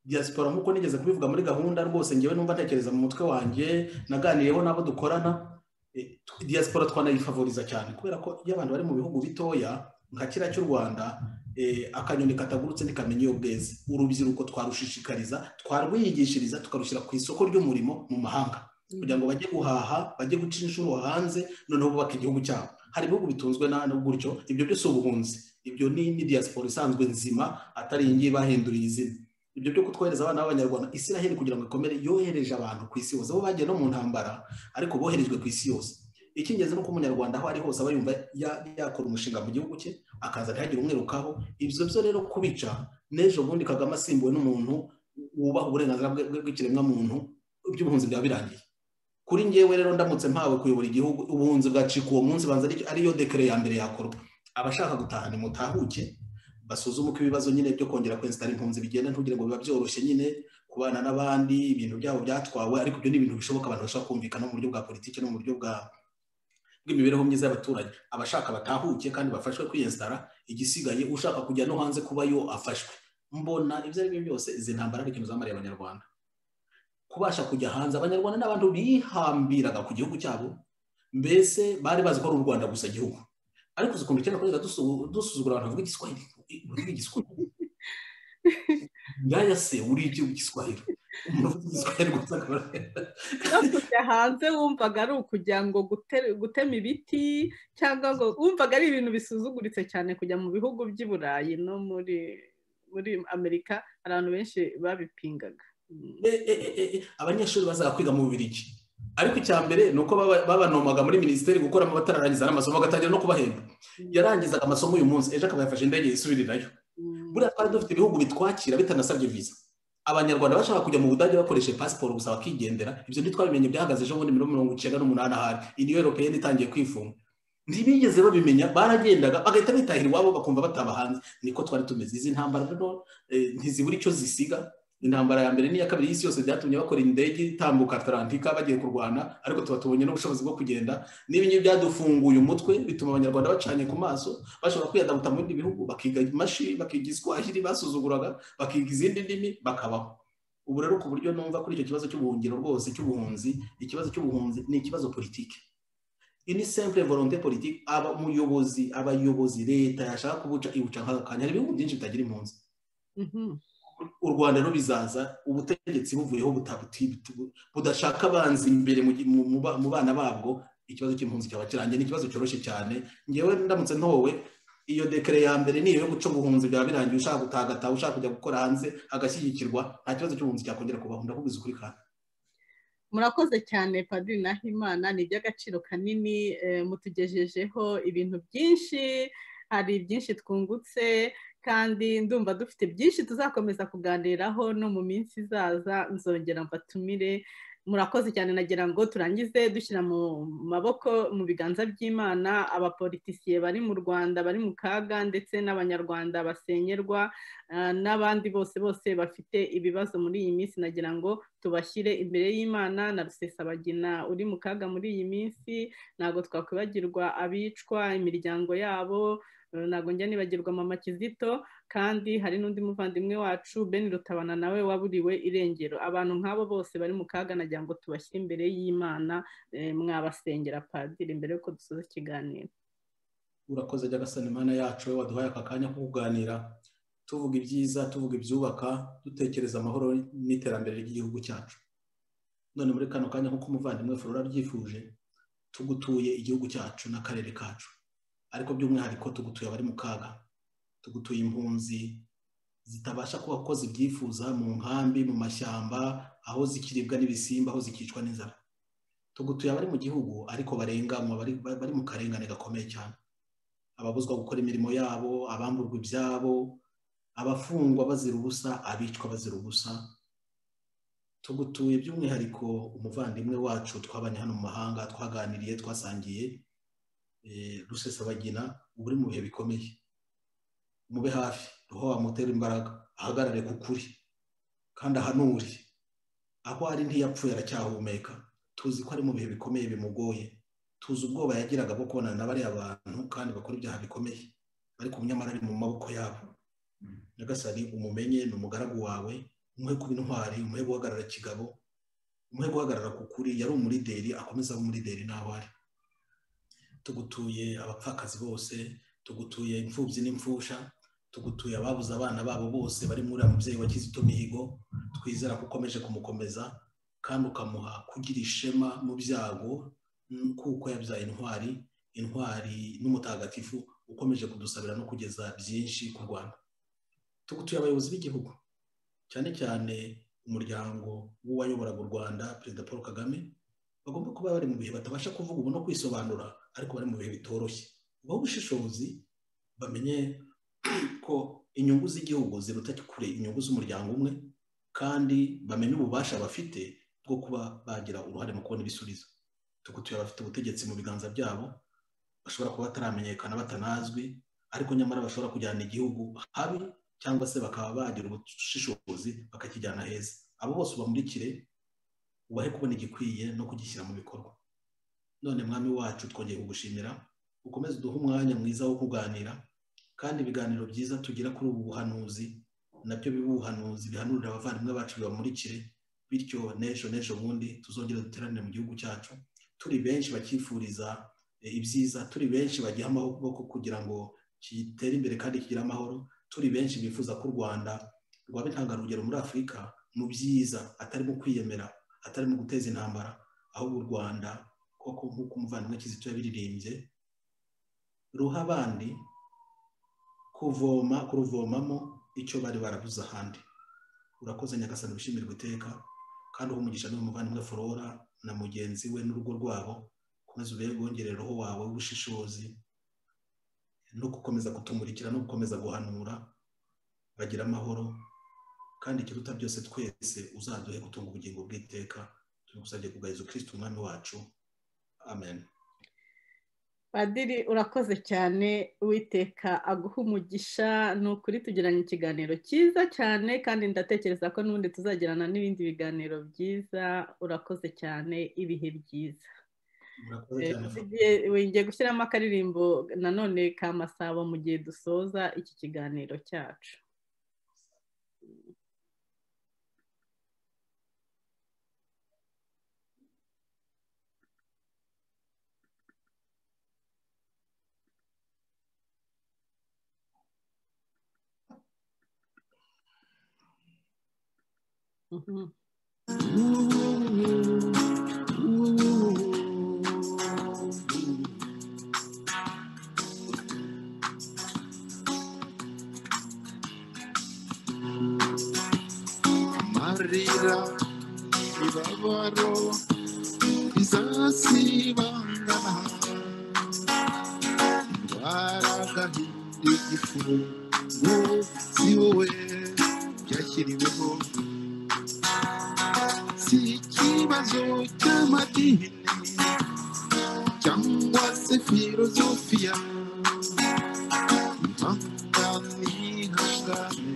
Speaker 3: diaspora nk'uko nigeze kubivuga muri gahunda rwose ngewe numva ntekereza mu mutwe wanjye naganiriyeho n'abo dukorana eh, tw- diaspora twanayifavoriza cyane kubera ko iyo abantu bari mu bihugu bitoya nka kiriya cy'u rwanda eh, akanyoni katagurutse ntikamenya iyo bweze urubyiruko twarushishikariza twarwigishiriza tukarushyira ku isoko ry'umurimo mu mahanga kugira ngo bajye guhaha bajye guca inshuro hanze noneho bubaka igihugu cyabo hari ibihugu bitunzwe na na gutyo ibyo byose ubuhunzi ibyo ni ni diaspora isanzwe nzima atari iyi ngiyi bahinduriye izina ibyo byo kutwohereza abana b'abanyarwanda isiraheli kugira ngo ikomere yohereje abantu ku isi hose bo bagiye no mu ntambara ariko boherejwe ku isi yose icy'ingenzi ni uko umunyarwanda aho ari hose aba yumva ya- yakora umushinga mu gihugu cye akaza ntihagire umwirukaho ibyo byo rero kubica n'ejo bundi kagame asimbuwe n'umuntu wubaha uburenganzira bwe- bwe- bw'ikiremwamuntu iby'ubuhunzi byaba birangiye kuri ngewe rero ndamutse mpawe kuyobora igihugu ubuhunzi bwacika uwo munsi banza ari- ariyo dekere ya mbere yakorwa abashaka gutaha nimutahuke basuzume uko ibibazo nyine byo kongera kwensitara impunzi bigenda ntugire ngo biba byoroshye nyine kubana n'abandi ibintu byabo byatwawe ariko ibyo ni ibintu bishoboka abantu bashobora kumvikana mu buryo bwa politiki no mu buryo bwa bw'imibereho myiza y'abaturage abashaka batahuke kandi bafashwe kwiyensitara igisigaye ushaka kujya no hanze kubayo afashwe mbona ibyo ari byo byose izi ntambara ari ikintu zamariye abanyarwanda kubasha kujya hanze abanyarwanda ni abantu bihambiraga ku gihugu cyabo mbese bari bazi ko ari u rwanda gusa gihugu ariko uzi ukuntu icyenda kugeza dusu- dusuzugura abantu bavuga igiswahili bavuga igiswahili ngaya se uriye igihugu igiswahili umuntu uvuga igiswahili gusa akaba-
Speaker 2: no kujya hanze wumvaga ari ukujya ngo gute- gutema ibiti cyangwa ngo wumvaga ari ibintu bisuzuguritse cyane kujya mu bihugu by'i burayi no muri muri amerika hari abantu benshi babipingaga Mm.
Speaker 3: E, e, e, e, abanyeshuri bazaga kwiga mu bubirigi ariko icya mbere ni uko baba- babanomaga muri minisiteri gukoramo abatararangiza n'amasomo bagatangira no kubahemba yarangizaga amasomo uyu munsi ejo akaba yafashe indege yisubirirayo
Speaker 2: Mm.
Speaker 3: buriya twari dufite ibihugu bitwakira bitanasabye viza abanyarwanda bashaka kujya mu budage bakoresheje pasiporo gusa bakigendera ibyo ntitwabimenye byahagaze ejo bundi mirongo mirongo icyenda n'umunani ahari iniyo europeyeni itangiye kwifunga ntibigeze babimenya baragendaga bagahita bitahira iwabo bakumva bataba hanze niko twari tumeze izi ntambara rero eh, ntizibura icyo zisiga intambara ya mbere n'iya kabiri y'isi yose byatumye bakora indege itambuka atalantika bagiye kurwana ariko tuba tubonye n'ubushobozi bwo kugenda n'ibingibi byadufunguye umutwe bituma abanyarwanda bacanye ku maso bashobora kwiyadabuta mu bindi bihugu bakiga imashini bakiga iswahili basuzuguraga bakiga izindi ndimi bakabaho ubu rero ku buryo numva kuri icyo kibazo cy'ubuhungiro rwose cy'ubuhunzi ikibazo cy'ubuhunzi ni ikibazo politiki iyi ni simple volonté politique aba umuyobozi abayobozi leta yashaka kubuca ibuca nk'aka kanya hari ibihugu byinshi bitagira impunzi u rwanda rero bizaza ubutegetsi buvuyeho budashaka abanzi imbere mu bana babwo ikibazo cy'impunzi cyaba kirangiye ni ikibazo cyoroshye cyane ngewe ndamutse ntowe iyo dekere ya mbere niyo yo guca ubuhunzi byaba birangiye ushaka gutagataha ushaka kujya gukora hanze agashyigikirwa nta kibazo cy'ubuhunzi cyakongera kubaho ndakubwiza ukuri kandi
Speaker 2: murakoze cyane padiri nahimana ni iby'agaciro kanini mutugejejeho ibintu byinshi hari byinshi twungutse kandi ndumva dufite byinshi tuzakomeza kuganiraho no mu minsi izaza nzongera mbatumire murakoze cyane nagira ngo turangize dushyira mu maboko mu biganza by'imana abapolitisiye bari mu rwanda bari mu kaga ndetse n'abanyarwanda basenyerwa n'abandi bose bose bafite ibibazo muri iyi minsi nagira ngo tubashyire imbere y'imana na rusesabagina uri mu kaga muri iyi minsi ntabwo twakwibagirwa abicwa imiryango yabo ntabwo njya nibagirwa mama kizito kandi hari n'undi muvandimwe wacu ben rutabana nawe waburiwe irengero abantu nk'abo bose bari mu kaga nagira ngo tubashyire imbere y'imana mwabasengera padiri mbere y'uko dusoza ikiganiro
Speaker 3: urakoze ajya agasana imana yacu we waduhaye aka kanya ko kuganira tuvuga ibyiza tuvuga ibyubaka dutekereza amahoro n'iterambere ry'igihugu cyacu none muri kano kanya nk'uko umuvandimwe furora abyifuje tugutuye igihugu cyacu n'akarere kacu ariko by'umwihariko tugutuye abari mu kaga tugutuye impunzi zitabasha kuba ko zibyifuza mu nkambi mu mashyamba aho zikiribwa n'ibisimba aho zikicwa n'inzara tugutuye abari mu gihugu ariko barenganywa bari mu karengane gakomeye cyane ababuzwa gukora imirimo yabo abamburwa ibyabo abafungwa bazira ubusa abicwa bazira ubusa tugutuye by'umwihariko umuvandimwe wacu twabanye hano mu mahanga twaganiriye twasangiye rusesabagina uba uri mu bihe bikomeye mube hafi aho wamutera imbaraga ahagarare ku kuri kandi ahanure aho ari ntiyapfuye aracyahumeka tuzi ko ari mu bihe bikomeye bimugoye tuzi ubwoba yagiraga bwo kubonana na bariya bantu kandi bakora ibyaha bikomeye ariko nyamara ari mu maboko yabo nyagasani umumenye ni umugaragu wawe umuhe kuba intwari umuhe guhagarara kigabo umuhe guhagarara ku kuri yari umurideri akomeza abe umurideri n'aho ari tugutuye abapfakazi bose tugutuye imfubyi n'imfusha tugutuye ababuze abana babo bose bari muri uriya mubyeyi wa kizito mihigo twizera ko ukomeje kumukomeza kandi ukamuha kugira ishema mu byago kuko yabyaye intwari intwari n'umutagatifu ukomeje kudusabira no kugeza byinshi ku rwanda tugutuye abayobozi b'igihugu cyane cyane umuryango w'uwayoboraga u rwanda perezida paul kagame bagomba kuba bari mu bihe batabasha kuvuga ubu no kwisobanura ariko bari mu bihe bitoroshye ubaho ubushishozi bamenye ko inyungu z'igihugu ziruta kure inyungu z'umuryango umwe kandi bamenye ububasha bafite bwo kuba bagira uruhare mu kubona ibisubizo tugutuye abafite ubutegetsi mu biganza byabo bashobora kuba bataramenyekana batanazwi ariko nyamara bashobora kujyana igihugu habi cyangwa se bakaba bagira ubushishozi bakakijyana heza abo bose ubamurikire ubahe kubona igikwiye no kugishyira mu bikorwa none mwami wacu twongeye kugushimira ukomeze uduhe umwanya mwiza wo kuganira kandi ibiganiro byiza tugira kuri ubu buhanuzi nabyo bibuhanuzi bihanurira abavandimwe bacu bibamurikire bityo n'ejo n'ejo bundi tuzongera duteranire mu gihugu cyacu turi benshi bakifuriza ibyiza turi benshi bagiha amaboko kugira ngo kitere imbere kandi kigire amahoro turi benshi bifuza ko u rwanda rwaba intangarugero muri afurika mu byiza atarimo kwiyemera atari mu guteza intambara ahubwo u rwanda koko nk'uko umuvandimwe kizito yabiririmbye ruha abandi kuvoma kuruvomamo icyo bari barabuze ahandi urakoze nyagasani wishimirwa iteka kandi uha umugisha n'uwo muvandimwe forora na mugenzi we n'urugo rwabo ukomeza ubere roho wawe w'ubushishozi no gukomeza kutumurikira no gukomeza guhanura bagira amahoro kandi ikiruta byose twese uzaduhe gutunga ubugingo bw'iteka tubigusabye kugahiza ukirisitu umwami wacu amen
Speaker 2: padiri urakoze cyane witeka aguha umugisha ni ukuri tugiranye ikiganiro cyiza cyane kandi ndatekereza ko n'ubundi tuzagirana n'ibindi biganiro byiza urakoze cyane ibihe byiza ngiye gushyiramo akaririmbo nanone ka masabo mu gihe dusoza iki kiganiro cyacu
Speaker 1: amarira ibabaro izasibangana baragahinda igifu ngo si wowe byashyiriweho si ikibazo cy'amadini cyangwa se filozofiya impanga n'ihangane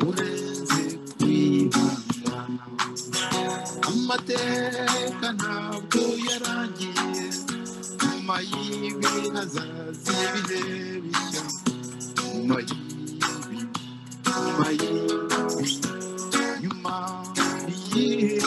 Speaker 1: uretse kwibangana amateka ntabwo yarangiye nyuma y'ibi hazaza ibihe bishya nyuma y'ibi nyuma y'ibi nyuma y'ibi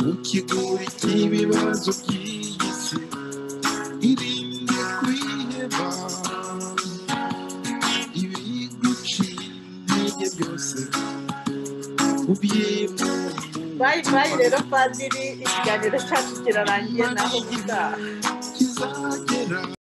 Speaker 1: mu kigori cy'ibibazo by'iyi si irinde kwiheba ibiguciye intege byose ubyemura
Speaker 2: bayi bayi rero padiri ikiganiro cyacu kirarangiye naho gutaha
Speaker 1: kizagera